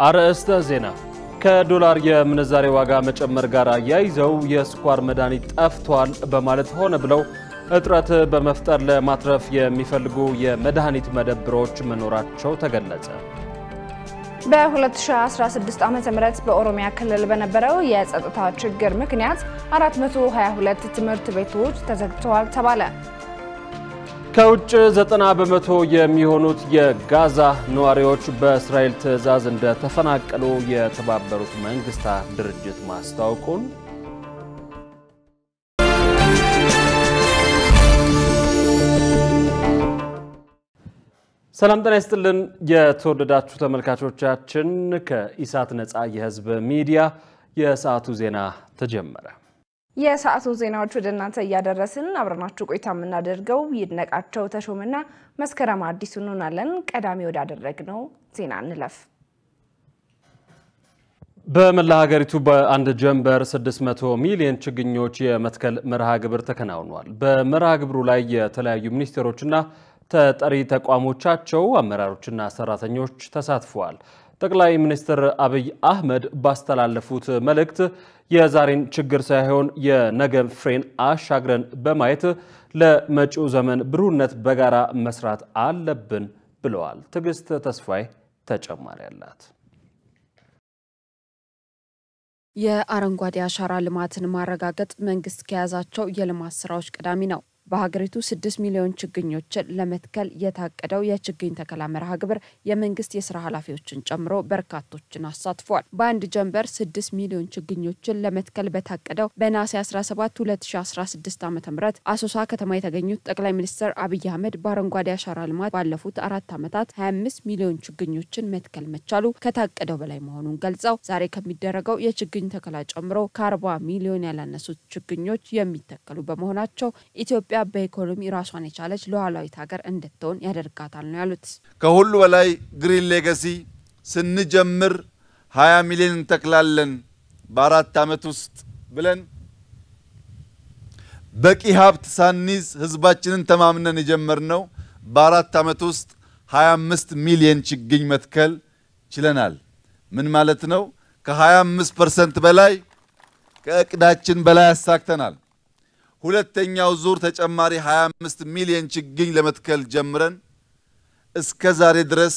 አርዕስተ ዜና ከዶላር የምንዛሬ ዋጋ መጨመር ጋር አያይዘው የስኳር መድኃኒት ጠፍቷል በማለት ሆነ ብለው እጥረት በመፍጠር ለማትረፍ የሚፈልጉ የመድኃኒት መደብሮች መኖራቸው ተገለጸ። በ2016 ዓ.ም በኦሮሚያ ክልል በነበረው የጸጥታ ችግር ምክንያት 422 ትምህርት ቤቶች ተዘግተዋል ተባለ። ከውጭ 90 በመቶ የሚሆኑት የጋዛ ነዋሪዎች በእስራኤል ትዕዛዝ እንደተፈናቀሉ የተባበሩት መንግስታት ድርጅት ማስታወቁን ሰላም ጤና ይስጥልን። የተወደዳችሁ ተመልካቾቻችን ከኢሳት ነፃ የህዝብ ሚዲያ የሰዓቱ ዜና ተጀመረ። የሰዓቱ ዜናዎች ወደ እናንተ እያደረስን አብረናችሁ ቆይታ የምናደርገው ይድነቃቸው ተሾምና መስከረም አዲሱ እንሆናለን። ቀዳሚ ወዳደረግነው ዜና እንለፍ። በመላ ሀገሪቱ በአንድ ጀንበር 600 ሚሊዮን ችግኞች የመትከል መርሃ ግብር ተከናውኗል። በመርሃ ግብሩ ላይ የተለያዩ ሚኒስቴሮችና ተጠሪ ተቋሞቻቸው አመራሮችና ሰራተኞች ተሳትፈዋል። ጠቅላይ ሚኒስትር አብይ አህመድ ባስተላለፉት መልእክት የዛሬን ችግር ሳይሆን የነገ ፍሬን አሻግረን በማየት ለመጪው ዘመን ብሩህነት በጋራ መስራት አለብን ብለዋል። ትዕግስት ተስፋዬ ተጨማሪ አላት። የአረንጓዴ አሻራ ልማትን ማረጋገጥ መንግስት ከያዛቸው የልማት ስራዎች ቀዳሚ ነው። በሀገሪቱ ስድስት ሚሊዮን ችግኞችን ለመትከል የታቀደው የችግኝ ተከላ መርሃ ግብር የመንግስት የስራ ኃላፊዎችን ጨምሮ በርካቶችን አሳትፏል። በአንድ ጀንበር ስድስት ሚሊዮን ችግኞችን ለመትከል በታቀደው በነሐሴ 17 2016 ዓ ም አሶሳ ከተማ የተገኙት ጠቅላይ ሚኒስትር አብይ አህመድ በአረንጓዴ አሻራ ልማት ባለፉት አራት ዓመታት 25 ሚሊዮን ችግኞችን መትከል መቻሉ ከታቀደው በላይ መሆኑን ገልጸው ዛሬ ከሚደረገው የችግኝ ተከላ ጨምሮ ከ40 ሚሊዮን ያላነሱት ችግኞች የሚተከሉ በመሆናቸው ኢትዮጵያ ኢትዮጵያ በኢኮኖሚ ራሷን የቻለች ሉዓላዊት ሀገር እንድትሆን ያደርጋታል ነው ያሉት። ከሁሉ በላይ ግሪን ሌጋሲ ስንጀምር 20 ሚሊዮን እንተክላለን በአራት ዓመት ውስጥ ብለን በቂ ሀብት ሳንይዝ ህዝባችንን ተማምነን የጀመርነው በአራት ዓመት ውስጥ 25 ሚሊዮን ችግኝ መትከል ችለናል። ምን ማለት ነው? ከ25 ፐርሰንት በላይ ከእቅዳችን በላይ ያሳክተናል። ሁለተኛው ዙር ተጨማሪ 25 ሚሊዮን ችግኝ ለመትከል ጀምረን እስከ ዛሬ ድረስ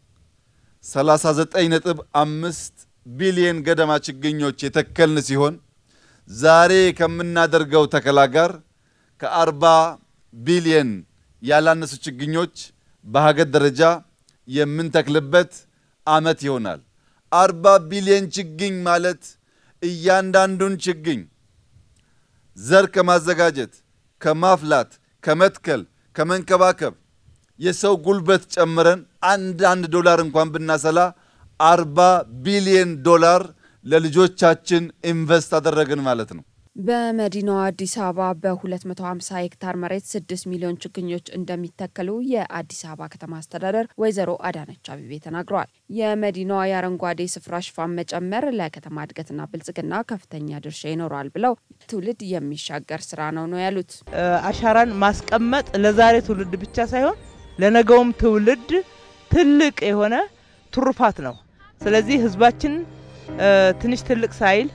39.5 ቢሊዮን ገደማ ችግኞች የተከልን ሲሆን ዛሬ ከምናደርገው ተከላ ጋር ከ40 ቢሊዮን ያላነሱ ችግኞች በሀገር ደረጃ የምንተክልበት ዓመት ይሆናል። 40 ቢሊዮን ችግኝ ማለት እያንዳንዱን ችግኝ ዘር ከማዘጋጀት ከማፍላት ከመትከል ከመንከባከብ የሰው ጉልበት ጨምረን አንድ አንድ ዶላር እንኳን ብናሰላ አርባ ቢሊዮን ዶላር ለልጆቻችን ኢንቨስት አደረግን ማለት ነው። በመዲናዋ አዲስ አበባ በ250 ሄክታር መሬት 6 ሚሊዮን ችግኞች እንደሚተከሉ የአዲስ አበባ ከተማ አስተዳደር ወይዘሮ አዳነች አቤቤ ተናግረዋል። የመዲናዋ የአረንጓዴ ስፍራ ሽፋን መጨመር ለከተማ እድገትና ብልጽግና ከፍተኛ ድርሻ ይኖረዋል ብለው ትውልድ የሚሻገር ስራ ነው ነው ያሉት። አሻራን ማስቀመጥ ለዛሬ ትውልድ ብቻ ሳይሆን ለነገውም ትውልድ ትልቅ የሆነ ትሩፋት ነው። ስለዚህ ህዝባችን ትንሽ ትልቅ ሳይል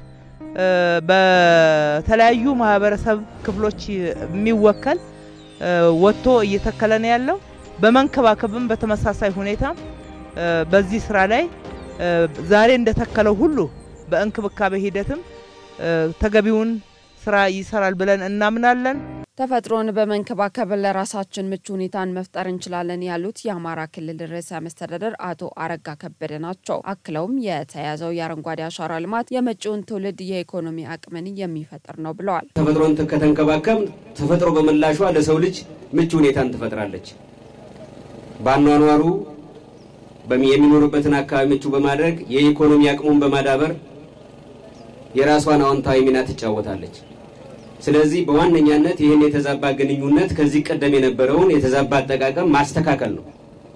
በተለያዩ ማህበረሰብ ክፍሎች የሚወከል ወጥቶ እየተከለ ነው ያለው። በመንከባከብም በተመሳሳይ ሁኔታ በዚህ ስራ ላይ ዛሬ እንደተከለው ሁሉ በእንክብካቤ ሂደትም ተገቢውን ስራ ይሰራል ብለን እናምናለን። ተፈጥሮን በመንከባከብ ለራሳችን ምቹ ሁኔታን መፍጠር እንችላለን ያሉት የአማራ ክልል ርዕሰ መስተዳደር አቶ አረጋ ከበደ ናቸው። አክለውም የተያዘው የአረንጓዴ አሻራ ልማት የመጪውን ትውልድ የኢኮኖሚ አቅምን የሚፈጥር ነው ብለዋል። ተፈጥሮን ከተንከባከብ ተፈጥሮ በምላሿ ለሰው ልጅ ምቹ ሁኔታን ትፈጥራለች። በአኗኗሩ የሚኖሩበትን አካባቢ ምቹ በማድረግ የኢኮኖሚ አቅሙን በማዳበር የራሷን አዎንታዊ ሚና ትጫወታለች። ስለዚህ በዋነኛነት ይህን የተዛባ ግንኙነት ከዚህ ቀደም የነበረውን የተዛባ አጠቃቀም ማስተካከል ነው።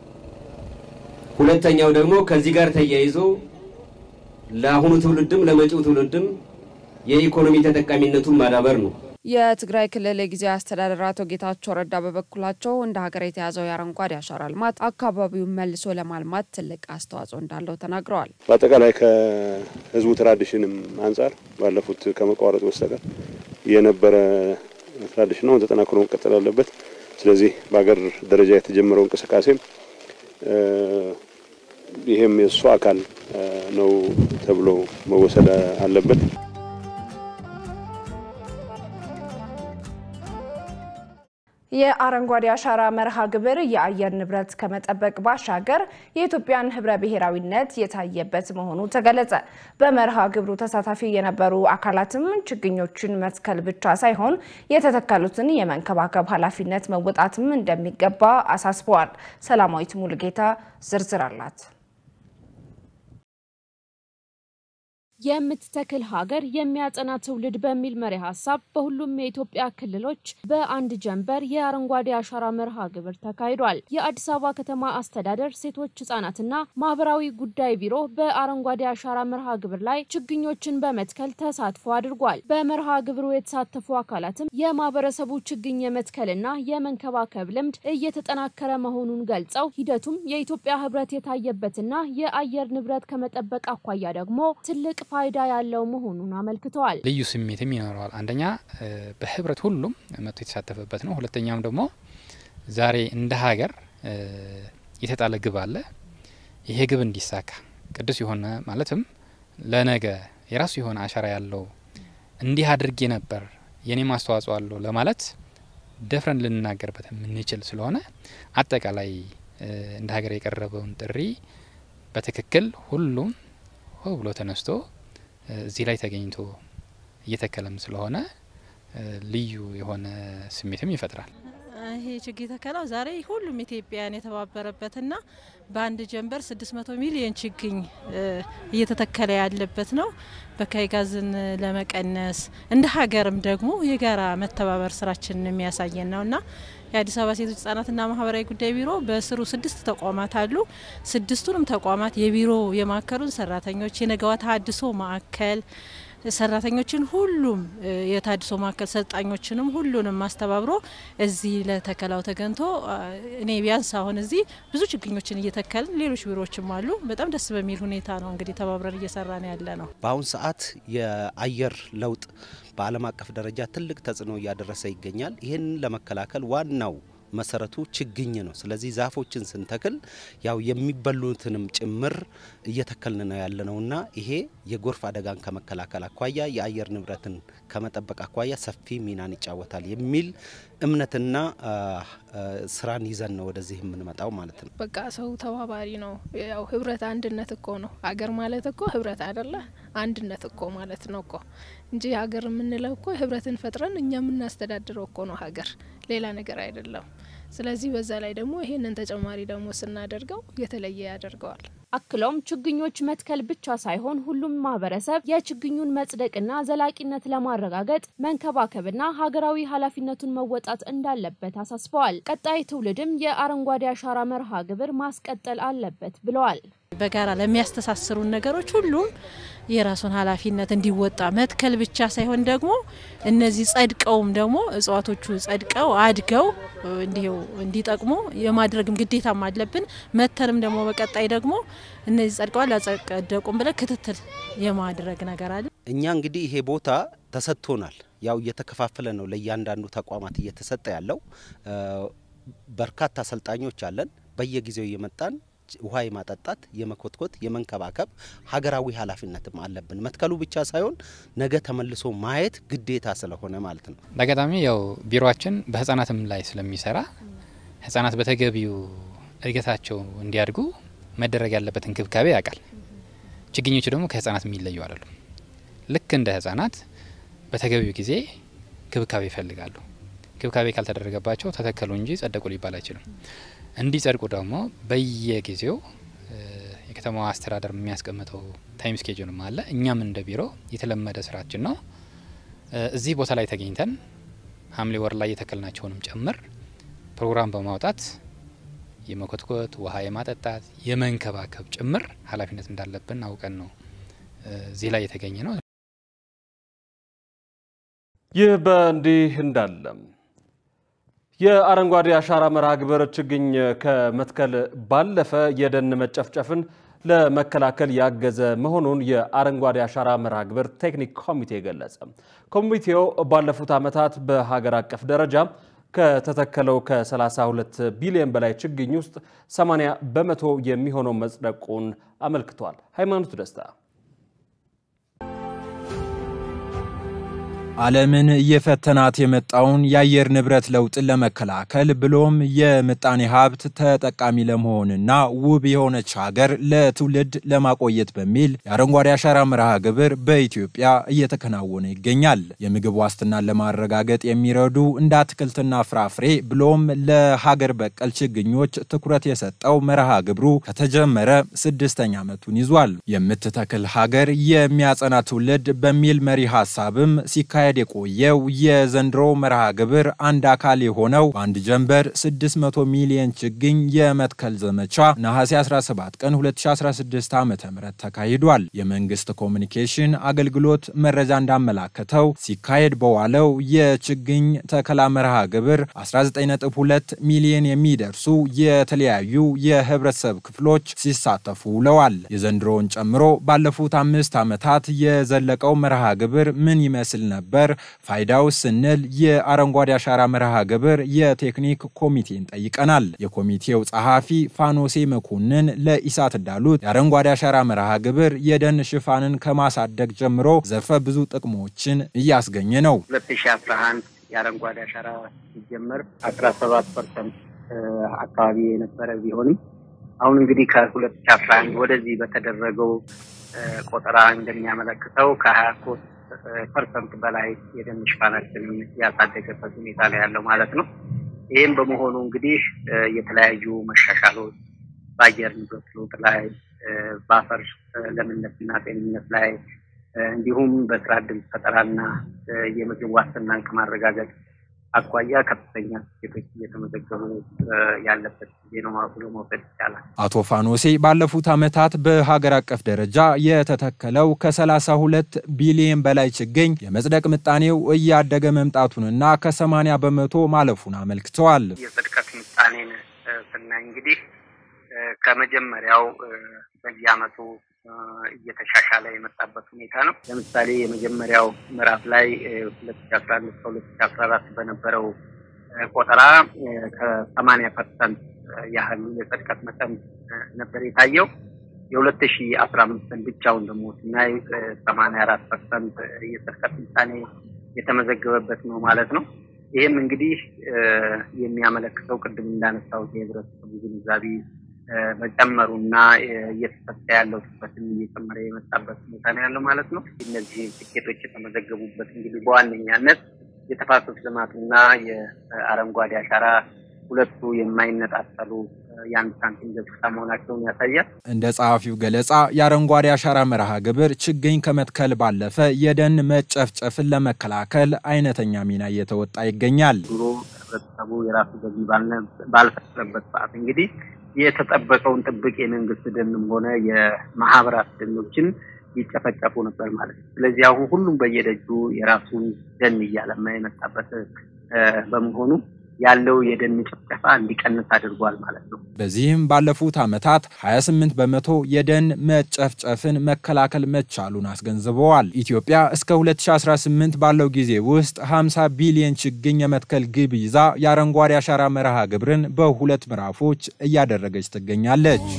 ሁለተኛው ደግሞ ከዚህ ጋር ተያይዞ ለአሁኑ ትውልድም ለመጪው ትውልድም የኢኮኖሚ ተጠቃሚነቱን ማዳበር ነው። የትግራይ ክልል የጊዜያዊ አስተዳደር አቶ ጌታቸው ረዳ በበኩላቸው እንደ ሀገር የተያዘው የአረንጓዴ አሻራ ልማት አካባቢውን መልሶ ለማልማት ትልቅ አስተዋጽኦ እንዳለው ተናግረዋል። በአጠቃላይ ከህዝቡ ትራዲሽንም አንጻር ባለፉት ከመቋረጡ በስተቀር የነበረ ትራዲሽን ነው ተጠናክሮ መቀጠል አለበት። ስለዚህ በሀገር ደረጃ የተጀመረው እንቅስቃሴም ይህም የእሱ አካል ነው ተብሎ መወሰድ አለበት። የአረንጓዴ አሻራ መርሃ ግብር የአየር ንብረት ከመጠበቅ ባሻገር የኢትዮጵያን ህብረ ብሔራዊነት የታየበት መሆኑ ተገለጸ። በመርሃ ግብሩ ተሳታፊ የነበሩ አካላትም ችግኞችን መትከል ብቻ ሳይሆን የተተከሉትን የመንከባከብ ኃላፊነት መወጣትም እንደሚገባ አሳስበዋል። ሰላማዊት ሙሉጌታ ዝርዝር አላት። የምትተክል ሀገር የሚያጸና ትውልድ በሚል መሪ ሀሳብ በሁሉም የኢትዮጵያ ክልሎች በአንድ ጀንበር የአረንጓዴ አሻራ መርሃ ግብር ተካሂዷል። የአዲስ አበባ ከተማ አስተዳደር ሴቶች ህጻናትና ማህበራዊ ጉዳይ ቢሮ በአረንጓዴ አሻራ መርሃ ግብር ላይ ችግኞችን በመትከል ተሳትፎ አድርጓል። በመርሃ ግብሩ የተሳተፉ አካላትም የማህበረሰቡ ችግኝ የመትከልና የመንከባከብ ልምድ እየተጠናከረ መሆኑን ገልጸው ሂደቱም የኢትዮጵያ ህብረት የታየበትና የአየር ንብረት ከመጠበቅ አኳያ ደግሞ ትልቅ ፋይዳ ያለው መሆኑን አመልክተዋል። ልዩ ስሜትም ይኖረዋል። አንደኛ በህብረት ሁሉም መጥቶ የተሳተፈበት ነው። ሁለተኛም ደግሞ ዛሬ እንደ ሀገር የተጣለ ግብ አለ። ይሄ ግብ እንዲሳካ ቅዱስ የሆነ ማለትም ለነገ የራሱ የሆነ አሻራ ያለው እንዲህ አድርጌ ነበር የኔም አስተዋጽኦ አለው ለማለት ደፍረን ልንናገርበት የምንችል ስለሆነ አጠቃላይ እንደ ሀገር የቀረበውን ጥሪ በትክክል ሁሉም ሆ ብሎ ተነስቶ እዚህ ላይ ተገኝቶ እየተከለም ስለሆነ ልዩ የሆነ ስሜትም ይፈጥራል። ይሄ ችግኝ ተከላው ዛሬ ሁሉም ኢትዮጵያውያን የተባበረበትና በአንድ ጀንበር 600 ሚሊዮን ችግኝ እየተተከለ ያለበት ነው። በካይ ጋዝን ለመቀነስ እንደ ሀገርም ደግሞ የጋራ መተባበር ስራችንን የሚያሳየን ነውና የአዲስ አበባ ሴቶች ህጻናትና ማህበራዊ ጉዳይ ቢሮ በስሩ ስድስት ተቋማት አሉ። ስድስቱንም ተቋማት የቢሮ የማዕከሉን ሰራተኞች የነገዋ ተሀድሶ ማዕከል ሰራተኞችን ሁሉም የታድሶ ማዕከል ሰልጣኞችንም ሁሉንም አስተባብሮ እዚህ ለተከላው ተገንቶ እኔ ቢያንስ አሁን እዚህ ብዙ ችግኞችን እየተከልን ሌሎች ቢሮዎችም አሉ። በጣም ደስ በሚል ሁኔታ ነው እንግዲህ ተባብረን እየሰራ ነው ያለ ነው። በአሁን ሰዓት የአየር ለውጥ በዓለም አቀፍ ደረጃ ትልቅ ተጽዕኖ እያደረሰ ይገኛል። ይህንን ለመከላከል ዋናው መሰረቱ ችግኝ ነው። ስለዚህ ዛፎችን ስንተክል ያው የሚበሉትንም ጭምር እየተከልን ነው ያለነውና ይሄ የጎርፍ አደጋን ከመከላከል አኳያ የአየር ንብረትን ከመጠበቅ አኳያ ሰፊ ሚናን ይጫወታል የሚል እምነትና ስራን ይዘን ነው ወደዚህ የምንመጣው ማለት ነው። በቃ ሰው ተባባሪ ነው። ያው ህብረት አንድነት እኮ ነው። ሀገር ማለት እኮ ህብረት አይደለ? አንድነት እኮ ማለት ነው እኮ እንጂ ሀገር የምንለው እኮ ህብረትን ፈጥረን እኛ የምናስተዳድረው እኮ ነው ሀገር፣ ሌላ ነገር አይደለም። ስለዚህ በዛ ላይ ደግሞ ይሄንን ተጨማሪ ደግሞ ስናደርገው የተለየ ያደርገዋል። አክለውም ችግኞች መትከል ብቻ ሳይሆን ሁሉም ማህበረሰብ የችግኙን መጽደቅና ዘላቂነት ለማረጋገጥ መንከባከብና ሀገራዊ ኃላፊነቱን መወጣት እንዳለበት አሳስበዋል። ቀጣይ ትውልድም የአረንጓዴ አሻራ መርሃ ግብር ማስቀጠል አለበት ብለዋል። በጋራ ለሚያስተሳስሩን ነገሮች ሁሉም የራሱን ኃላፊነት እንዲወጣ መትከል ብቻ ሳይሆን ደግሞ እነዚህ ጸድቀውም ደግሞ እጽዋቶቹ ጸድቀው አድገው እንዲሁ እንዲጠቅሙ የማድረግም ግዴታም አለብን። መተንም ደግሞ በቀጣይ ደግሞ እነዚህ ጸድቀዋል አጸደቁም ብለን ክትትል የማድረግ ነገር አለ። እኛ እንግዲህ ይሄ ቦታ ተሰጥቶናል። ያው እየተከፋፈለ ነው ለእያንዳንዱ ተቋማት እየተሰጠ ያለው። በርካታ አሰልጣኞች አለን። በየጊዜው እየመጣን ውሃ የማጠጣት የመኮትኮት የመንከባከብ ሀገራዊ ኃላፊነትም አለብን። መትከሉ ብቻ ሳይሆን ነገ ተመልሶ ማየት ግዴታ ስለሆነ ማለት ነው። በአጋጣሚ ያው ቢሮችን በህጻናትም ላይ ስለሚሰራ ህጻናት በተገቢው እድገታቸው እንዲያድጉ መደረግ ያለበት እንክብካቤ ያውቃል። ችግኞቹ ደግሞ ከህጻናት የሚለዩ አይደሉም። ልክ እንደ ህጻናት በተገቢው ጊዜ ክብካቤ ይፈልጋሉ። ክብካቤ ካልተደረገባቸው ተተከሉ እንጂ ጸደቁ ሊባል አይችልም። እንዲጸድቁ ደግሞ በየጊዜው የከተማዋ አስተዳደር የሚያስቀምጠው ታይም ስኬጁልም አለ። እኛም እንደ ቢሮ የተለመደ ስራችን ነው። እዚህ ቦታ ላይ ተገኝተን ሐምሌ ወር ላይ የተከልናቸውንም ጭምር ፕሮግራም በማውጣት የመኮትኮት ውሃ የማጠጣት የመንከባከብ ጭምር ኃላፊነት እንዳለብን አውቀን ነው እዚህ ላይ የተገኘ ነው። ይህ በእንዲህ እንዳለም የአረንጓዴ አሻራ መርሃ ግብር ችግኝ ከመትከል ባለፈ የደን መጨፍጨፍን ለመከላከል ያገዘ መሆኑን የአረንጓዴ አሻራ መርሃ ግብር ቴክኒክ ኮሚቴ ገለጸ። ኮሚቴው ባለፉት ዓመታት በሀገር አቀፍ ደረጃ ከተተከለው ከ32 ቢሊዮን በላይ ችግኝ ውስጥ 80 በመቶ የሚሆነው መጽደቁን አመልክቷል። ሃይማኖት ደስታ ዓለምን እየፈተናት የመጣውን የአየር ንብረት ለውጥን ለመከላከል ብሎም የምጣኔ ሀብት ተጠቃሚ ለመሆንና ውብ የሆነች ሀገር ለትውልድ ለማቆየት በሚል የአረንጓዴ አሻራ መርሃ ግብር በኢትዮጵያ እየተከናወነ ይገኛል። የምግብ ዋስትናን ለማረጋገጥ የሚረዱ እንደ አትክልትና ፍራፍሬ ብሎም ለሀገር በቀል ችግኞች ትኩረት የሰጠው መርሃ ግብሩ ከተጀመረ ስድስተኛ ዓመቱን ይዟል። የምትተክል ሀገር የሚያጸና ትውልድ በሚል መሪ ሀሳብም ሲካሄድ ሲካሄድ የቆየው የዘንድሮ መርሃ ግብር አንድ አካል የሆነው በአንድ ጀንበር 600 ሚሊዮን ችግኝ የመትከል ዘመቻ ነሐሴ 17 ቀን 2016 ዓ ም ተካሂዷል። የመንግስት ኮሚኒኬሽን አገልግሎት መረጃ እንዳመላከተው ሲካሄድ በዋለው የችግኝ ተከላ መርሃ ግብር 19.2 ሚሊዮን የሚደርሱ የተለያዩ የህብረተሰብ ክፍሎች ሲሳተፉ ውለዋል። የዘንድሮውን ጨምሮ ባለፉት አምስት ዓመታት የዘለቀው መርሃ ግብር ምን ይመስል ነበር? ፋይዳው ስንል የአረንጓዴ አሻራ መርሃ ግብር የቴክኒክ ኮሚቴን ጠይቀናል። የኮሚቴው ጸሐፊ ፋኖሴ መኮንን ለኢሳት እንዳሉት የአረንጓዴ አሻራ መርሃ ግብር የደን ሽፋንን ከማሳደግ ጀምሮ ዘርፈ ብዙ ጥቅሞችን እያስገኘ ነው። 2011 የአረንጓዴ አሻራ ሲጀመር 17 ፐርሰንት አካባቢ የነበረ ቢሆንም አሁን እንግዲህ ከ2011 ወደዚህ በተደረገው ቆጠራ እንደሚያመለክተው ከ23 ፐርሰንት በላይ የደን ሽፋናችንን ያሳደገበት ሁኔታ ላይ ያለው ማለት ነው። ይህም በመሆኑ እንግዲህ የተለያዩ መሻሻሎች በአየር ንብረት ለውጥ ላይ፣ በአፈር ለምነትና ጤንነት ላይ እንዲሁም በስራ እድል ፈጠራና የምግብ ዋስትናን ከማረጋገጥ አኳያ ከፍተኛ ስኬቶች እየተመዘገቡ ያለበት ጊዜ ነው ብሎ መውሰድ ይቻላል። አቶ ፋኖሴ ባለፉት ዓመታት በሀገር አቀፍ ደረጃ የተተከለው ከ32 ቢሊዮን በላይ ችግኝ የመጽደቅ ምጣኔው እያደገ መምጣቱንና ከ80 በመቶ ማለፉን አመልክተዋል። የጽድቀት ምጣኔን ስናይ እንግዲህ ከመጀመሪያው በየዓመቱ እየተሻሻለ የመጣበት ሁኔታ ነው። ለምሳሌ የመጀመሪያው ምዕራፍ ላይ ሁለት ሺ አስራ አንድ እስከ ሁለት ሺ አስራ አራት በነበረው ቆጠራ ከሰማኒያ ፐርሰንት ያህል የጽድቀት መጠን ነበር የታየው። የሁለት ሺ አስራ አምስትን ብቻውን ደግሞ ስናይ ሰማኒያ አራት ፐርሰንት የጽድቀት ምጣኔ የተመዘገበበት ነው ማለት ነው። ይህም እንግዲህ የሚያመለክተው ቅድም እንዳነሳሁት የህብረተሰቡ ግንዛቤ መጨመሩና እየተሰጠ ያለው ትኩረትን እየጨመረ የመጣበት ሁኔታ ነው ያለው ማለት ነው። እነዚህ ስኬቶች የተመዘገቡበት እንግዲህ በዋነኛነት የተፋሰስ ልማቱና የአረንጓዴ አሻራ ሁለቱ የማይነጣጠሉ የአንድ ሳንቲም ገጽታ መሆናቸውን ያሳያል። እንደ ጸሐፊው ገለጻ የአረንጓዴ አሻራ መርሃ ግብር ችግኝ ከመትከል ባለፈ የደን መጨፍጨፍን ለመከላከል አይነተኛ ሚና እየተወጣ ይገኛል። ድሮ ህብረተሰቡ የራሱ ገቢ ባልፈጠረበት ሰዓት እንግዲህ የተጠበቀውን ጥብቅ የመንግስት ደንም ሆነ የማህበራት ደኖችን ይጨፈጨፉ ነበር ማለት ነው። ስለዚህ አሁን ሁሉም በየደጁ የራሱን ደን እያለማ የመጣበት በመሆኑ ያለው የደን ጭፍጨፋ እንዲቀንስ አድርጓል ማለት ነው። በዚህም ባለፉት ዓመታት 28 በመቶ የደን መጨፍጨፍን መከላከል መቻሉን አስገንዝበዋል። ኢትዮጵያ እስከ 2018 ባለው ጊዜ ውስጥ 50 ቢሊዮን ችግኝ የመትከል ግብ ይዛ የአረንጓዴ አሻራ መርሃ ግብርን በሁለት ምዕራፎች እያደረገች ትገኛለች።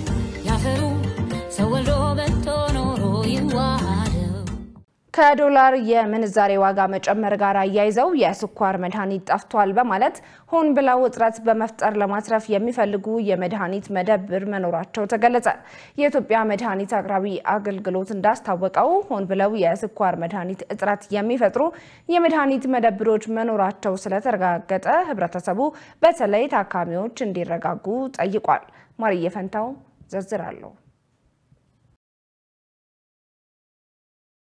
ከዶላር የምንዛሬ ዋጋ መጨመር ጋር አያይዘው የስኳር መድኃኒት ጠፍቷል በማለት ሆን ብለው እጥረት በመፍጠር ለማትረፍ የሚፈልጉ የመድኃኒት መደብር መኖራቸው ተገለጸ። የኢትዮጵያ መድኃኒት አቅራቢ አገልግሎት እንዳስታወቀው ሆን ብለው የስኳር መድኃኒት እጥረት የሚፈጥሩ የመድኃኒት መደብሮች መኖራቸው ስለተረጋገጠ ሕብረተሰቡ በተለይ ታካሚዎች እንዲረጋጉ ጠይቋል። ማርየ ፈንታው ዝርዝር አለው።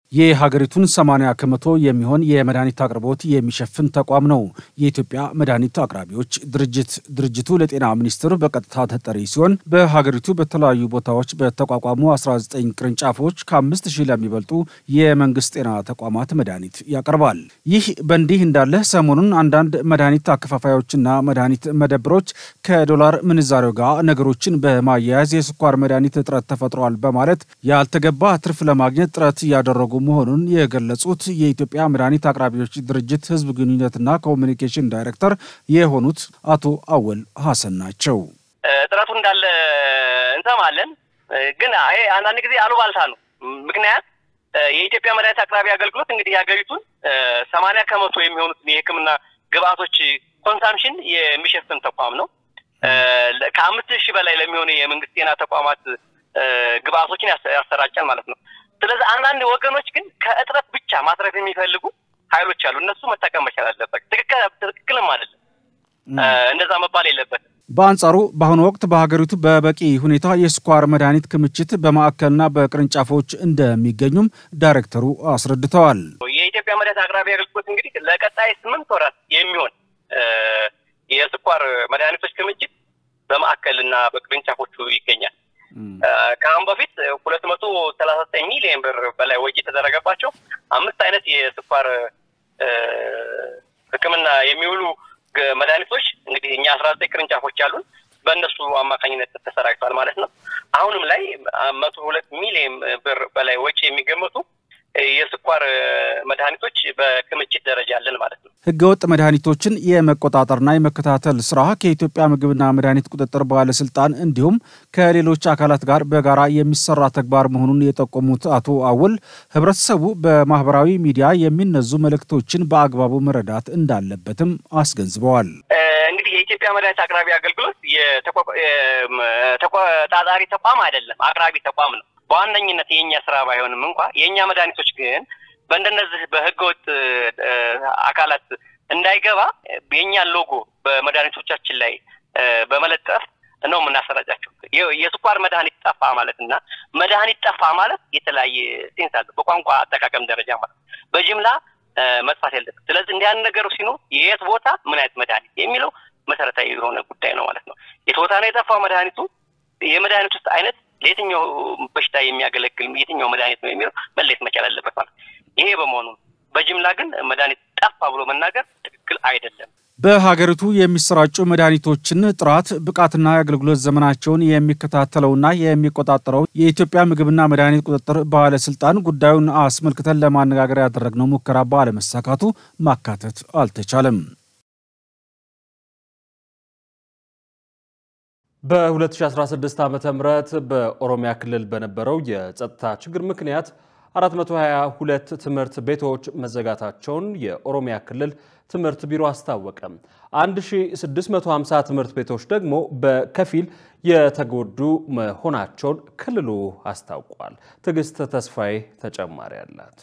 የሀገሪቱን 80 ከመቶ የሚሆን የመድኃኒት አቅርቦት የሚሸፍን ተቋም ነው የኢትዮጵያ መድኃኒት አቅራቢዎች ድርጅት። ድርጅቱ ለጤና ሚኒስቴር በቀጥታ ተጠሪ ሲሆን በሀገሪቱ በተለያዩ ቦታዎች በተቋቋሙ 19 ቅርንጫፎች ከአምስት ሺህ ለሚበልጡ የመንግስት ጤና ተቋማት መድኃኒት ያቀርባል። ይህ በእንዲህ እንዳለ ሰሞኑን አንዳንድ መድኃኒት አከፋፋዮችና መድኃኒት መደብሮች ከዶላር ምንዛሬው ጋር ነገሮችን በማያያዝ የስኳር መድኃኒት እጥረት ተፈጥሯል በማለት ያልተገባ ትርፍ ለማግኘት ጥረት እያደረጉ መሆኑን የገለጹት የኢትዮጵያ መድኃኒት አቅራቢዎች ድርጅት ህዝብ ግንኙነትና ኮሚኒኬሽን ዳይሬክተር የሆኑት አቶ አወል ሀሰን ናቸው። እጥረቱ እንዳለ እንሰማለን፣ ግን ይሄ አንዳንድ ጊዜ አሉባልታ ነው። ምክንያት የኢትዮጵያ መድኃኒት አቅራቢ አገልግሎት እንግዲህ የሀገሪቱን ሰማንያ ከመቶ የሚሆኑትን የሕክምና ግብአቶች ኮንሳምሽን የሚሸፍን ተቋም ነው። ከአምስት ሺህ በላይ ለሚሆኑ የመንግስት ጤና ተቋማት ግብአቶችን ያሰራጫል ማለት ነው። ስለዚህ አንዳንድ ወገኖች ግን ከእጥረት ብቻ ማትረፍ የሚፈልጉ ኃይሎች አሉ። እነሱ መጠቀም መቻል አለበት። ትክክልም አይደለም፣ እንደዛ መባል የለበትም። በአንጻሩ በአሁኑ ወቅት በሀገሪቱ በበቂ ሁኔታ የስኳር መድኃኒት ክምችት በማዕከልና በቅርንጫፎች እንደሚገኙም ዳይሬክተሩ አስረድተዋል። የኢትዮጵያ መድኃኒት አቅራቢ አገልግሎት እንግዲህ ለቀጣይ ስምንት ወራት የሚሆን የስኳር መድኃኒቶች ክምችት በማዕከልና በቅርንጫፎቹ ይገኛል። ከአሁን በፊት ሁለት መቶ ሰላሳ ዘጠኝ ሚሊዮን ብር በላይ ወጪ የተደረገባቸው አምስት አይነት የስኳር ሕክምና የሚውሉ መድኃኒቶች እንግዲህ እኛ አስራ ዘጠኝ ቅርንጫፎች አሉን በእነሱ አማካኝነት ተሰራጭቷል ማለት ነው። አሁንም ላይ መቶ ሁለት ሚሊዮን ብር በላይ ወጪ የሚገመቱ የስኳር መድኃኒቶች በክምችት ደረጃ አለን ማለት ነው። ህገወጥ መድኃኒቶችን የመቆጣጠርና የመከታተል ስራ ከኢትዮጵያ ምግብና መድኃኒት ቁጥጥር ባለስልጣን እንዲሁም ከሌሎች አካላት ጋር በጋራ የሚሰራ ተግባር መሆኑን የጠቆሙት አቶ አወል ህብረተሰቡ በማህበራዊ ሚዲያ የሚነዙ መልእክቶችን በአግባቡ መረዳት እንዳለበትም አስገንዝበዋል። እንግዲህ የኢትዮጵያ መድኃኒት አቅራቢ አገልግሎት ተቆጣጣሪ ተቋም አይደለም፣ አቅራቢ ተቋም ነው። በዋነኝነት የእኛ ስራ ባይሆንም እንኳ የእኛ መድኃኒቶች ግን በእንደነዚህ በህገወጥ አካላት እንዳይገባ የእኛን ሎጎ በመድኃኒቶቻችን ላይ በመለጠፍ ነው የምናሰራጫቸው። የስኳር መድኃኒት ጠፋ ማለት እና መድኃኒት ጠፋ ማለት የተለያየ ሴንስ አለ፣ በቋንቋ አጠቃቀም ደረጃ ማለት በጅምላ መጥፋት የለበት። ስለዚህ እንዲህ ያን ነገሩ ሲኖር የት ቦታ ምን አይነት መድኃኒት የሚለው መሰረታዊ የሆነ ጉዳይ ነው ማለት ነው። የት ቦታ ነው የጠፋው መድኃኒቱ፣ የመድኃኒት ውስጥ አይነት ለየትኛው በሽታ የሚያገለግል የትኛው መድኃኒት ነው የሚለው መለየት መቻል አለበት ማለት ይሄ በመሆኑ በጅምላ ግን መድኃኒት ጠፋ ብሎ መናገር ትክክል አይደለም። በሀገሪቱ የሚሰራጩ መድኃኒቶችን ጥራት፣ ብቃትና የአገልግሎት ዘመናቸውን የሚከታተለውና የሚቆጣጠረው የኢትዮጵያ ምግብና መድኃኒት ቁጥጥር ባለስልጣን ጉዳዩን አስመልክተን ለማነጋገር ያደረግነው ሙከራ ባለመሳካቱ ማካተት አልተቻለም። በ2016 ዓ ም በኦሮሚያ ክልል በነበረው የጸጥታ ችግር ምክንያት 422 ትምህርት ቤቶች መዘጋታቸውን የኦሮሚያ ክልል ትምህርት ቢሮ አስታወቀ። 1650 ትምህርት ቤቶች ደግሞ በከፊል የተጎዱ መሆናቸውን ክልሉ አስታውቋል። ትዕግስት ተስፋዬ ተጨማሪ አላት።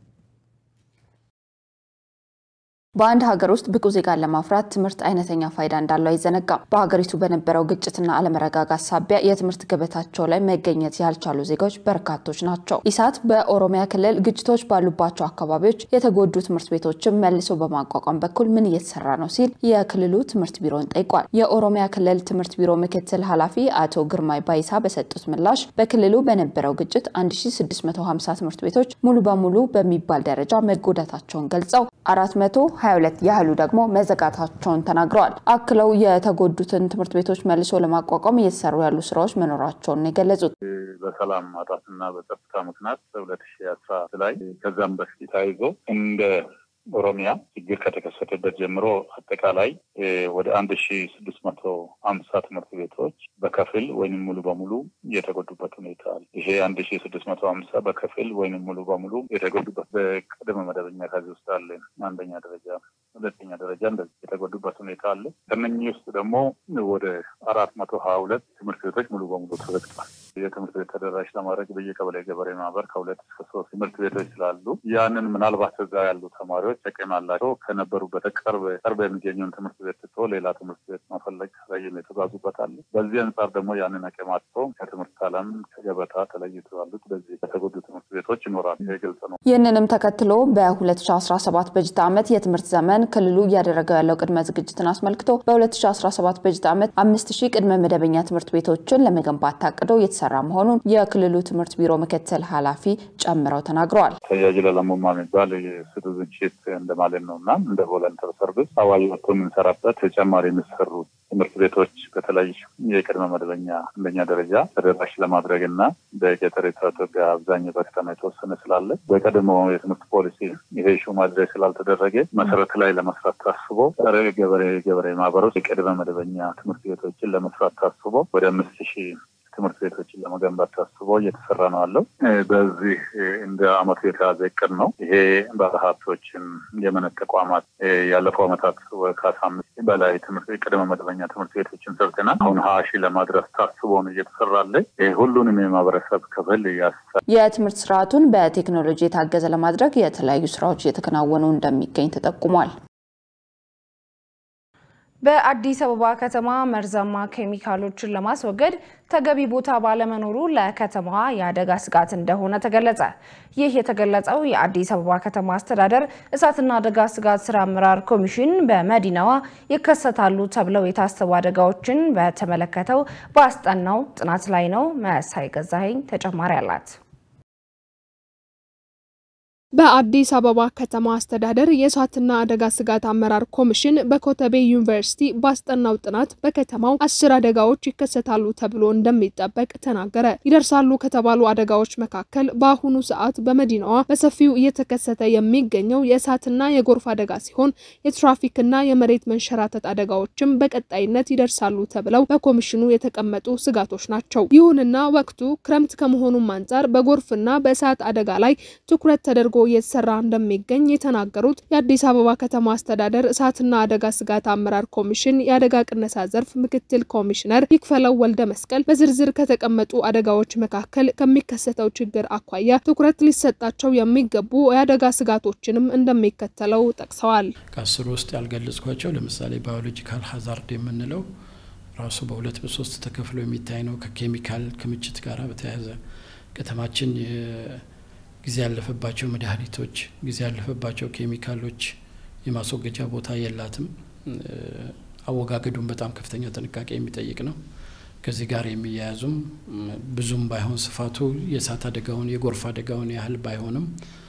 በአንድ ሀገር ውስጥ ብቁ ዜጋን ለማፍራት ትምህርት አይነተኛ ፋይዳ እንዳለው አይዘነጋም። በሀገሪቱ በነበረው ግጭትና አለመረጋጋት ሳቢያ የትምህርት ገበታቸው ላይ መገኘት ያልቻሉ ዜጋዎች በርካቶች ናቸው። ኢሳት በኦሮሚያ ክልል ግጭቶች ባሉባቸው አካባቢዎች የተጎዱ ትምህርት ቤቶችን መልሶ በማቋቋም በኩል ምን እየተሰራ ነው ሲል የክልሉ ትምህርት ቢሮን ጠይቋል። የኦሮሚያ ክልል ትምህርት ቢሮ ምክትል ኃላፊ አቶ ግርማይ ባይሳ በሰጡት ምላሽ በክልሉ በነበረው ግጭት 1650 ትምህርት ቤቶች ሙሉ በሙሉ በሚባል ደረጃ መጎዳታቸውን ገልጸው 422 ያህሉ ደግሞ መዘጋታቸውን ተናግረዋል። አክለው የተጎዱትን ትምህርት ቤቶች መልሶ ለማቋቋም እየተሰሩ ያሉ ስራዎች መኖራቸውን የገለጹት በሰላም ማጣትና በጸጥታ ምክንያት በሁለት ሺህ አስራ ላይ ከዛም በፊት ተያይዞ እንደ ኦሮሚያ ችግር ከተከሰተበት ጀምሮ አጠቃላይ ወደ አንድ ሺ ስድስት መቶ አምሳ ትምህርት ቤቶች በከፊል ወይም ሙሉ በሙሉ የተጎዱበት ሁኔታ አለ። ይሄ አንድ ሺ ስድስት መቶ አምሳ በከፊል ወይም ሙሉ በሙሉ የተጎዱበት በቅድመ መደበኛ ከዚህ ውስጥ አለ። አንደኛ ደረጃ፣ ሁለተኛ ደረጃ እንደዚህ የተጎዱበት ሁኔታ አለ። ከነኚህ ውስጥ ደግሞ ወደ አራት መቶ ሀያ ሁለት ትምህርት ቤቶች ሙሉ በሙሉ ተዘግቷል። የትምህርት ቤት ተደራሽ ለማድረግ በየቀበሌ ገበሬ ማህበር ከሁለት እስከ ሶስት ትምህርት ቤቶች ስላሉ ያንን ምናልባት እዛ ያሉ ተማሪዎች ጥቅም አላቸው ከነበሩበት ቅርብ ቅርብ የሚገኘውን ትምህርት ቤት ትቶ ሌላ ትምህርት ቤት መፈለግ ረይም የተጓዙበት አለ። በዚህ አንጻር ደግሞ ያንን አቅም አጥተው ከትምህርት ዓለም ከገበታ ተለይቶ ያሉት በዚህ የተጎዱ ትምህርት ቤቶች ይኖራሉ። ይህ ግልጽ ነው። ይህንንም ተከትሎ በ2017 በጀት ዓመት የትምህርት ዘመን ክልሉ እያደረገው ያለው ቅድመ ዝግጅትን አስመልክቶ በ2017 በጀት ዓመት አምስት ሺህ ቅድመ መደበኛ ትምህርት ቤቶችን ለመገንባት ታቅዶ የተሰራ መሆኑን የክልሉ ትምህርት ቢሮ ምክትል ኃላፊ ጨምረው ተናግረዋል። ተያዥ ለለሙማ የሚባል የሲቲዝንሺፕ እንደማለት ነው እና እንደ ቮለንተር ሰርቪስ አዋጅ ወጥቶ የምንሰራበት ተጨማሪ የሚሰሩ ትምህርት ቤቶች በተለይ የቅድመ መደበኛ አንደኛ ደረጃ ተደራሽ ለማድረግ እና በገጠሪቷ ኢትዮጵያ አብዛኛው በከተማ የተወሰነ ስላለ በቀድሞ የትምህርት ፖሊሲ ይሄ ሹ ማድረግ ስላልተደረገ መሰረት ላይ ለመስራት ታስቦ ጸረ ገበሬ ገበሬ ማህበሮች የቅድመ መደበኛ ትምህርት ቤቶችን ለመስራት ታስቦ ወደ አምስት ሺህ ትምህርት ቤቶችን ለመገንባት ታስቦ እየተሰራ ነው ያለው። በዚህ እንደ አመቱ የተያዘ እቅድ ነው። ይሄ ባለሀብቶችን፣ የእምነት ተቋማት ያለፈው አመታት ከአስራ አምስት በላይ ትምህርት ቅድመ መደበኛ ትምህርት ቤቶችን ሰርተናል። አሁን ሀያ ሺህ ለማድረስ ታስቦ ነው እየተሰራለ። ሁሉንም የማህበረሰብ ክፍል ያሳ የትምህርት ስርዓቱን በቴክኖሎጂ የታገዘ ለማድረግ የተለያዩ ስራዎች እየተከናወኑ እንደሚገኝ ተጠቁሟል። በአዲስ አበባ ከተማ መርዛማ ኬሚካሎችን ለማስወገድ ተገቢ ቦታ ባለመኖሩ ለከተማዋ የአደጋ ስጋት እንደሆነ ተገለጸ። ይህ የተገለጸው የአዲስ አበባ ከተማ አስተዳደር እሳትና አደጋ ስጋት ስራ አመራር ኮሚሽን በመዲናዋ ይከሰታሉ ተብለው የታሰቡ አደጋዎችን በተመለከተው በአስጠናው ጥናት ላይ ነው። መሳይ ገዛኸኝ ተጨማሪ አላት። በአዲስ አበባ ከተማ አስተዳደር የእሳትና አደጋ ስጋት አመራር ኮሚሽን በኮተቤ ዩኒቨርሲቲ ባስጠናው ጥናት በከተማው አስር አደጋዎች ይከሰታሉ ተብሎ እንደሚጠበቅ ተናገረ። ይደርሳሉ ከተባሉ አደጋዎች መካከል በአሁኑ ሰዓት በመዲናዋ በሰፊው እየተከሰተ የሚገኘው የእሳትና የጎርፍ አደጋ ሲሆን የትራፊክና የመሬት መንሸራተት አደጋዎችም በቀጣይነት ይደርሳሉ ተብለው በኮሚሽኑ የተቀመጡ ስጋቶች ናቸው። ይሁንና ወቅቱ ክረምት ከመሆኑም አንጻር በጎርፍና በእሳት አደጋ ላይ ትኩረት ተደርጎ እየተሰራ እንደሚገኝ የተናገሩት የአዲስ አበባ ከተማ አስተዳደር እሳትና አደጋ ስጋት አመራር ኮሚሽን የአደጋ ቅነሳ ዘርፍ ምክትል ኮሚሽነር ይክፈለው ወልደ መስቀል በዝርዝር ከተቀመጡ አደጋዎች መካከል ከሚከሰተው ችግር አኳያ ትኩረት ሊሰጣቸው የሚገቡ የአደጋ ስጋቶችንም እንደሚከተለው ጠቅሰዋል። ከአስሩ ውስጥ ያልገለጽኳቸው ለምሳሌ ባዮሎጂካል ሀዛርድ የምንለው ራሱ በሁለት በሶስት ተከፍሎ የሚታይ ነው። ከኬሚካል ክምችት ጋር በተያያዘ ከተማችን ጊዜ ያለፈባቸው መድኃኒቶች፣ ጊዜ ያለፈባቸው ኬሚካሎች የማስወገጃ ቦታ የላትም። አወጋገዱም በጣም ከፍተኛ ጥንቃቄ የሚጠይቅ ነው። ከዚህ ጋር የሚያያዙም ብዙም ባይሆን ስፋቱ የእሳት አደጋውን የጎርፍ አደጋውን ያህል ባይሆንም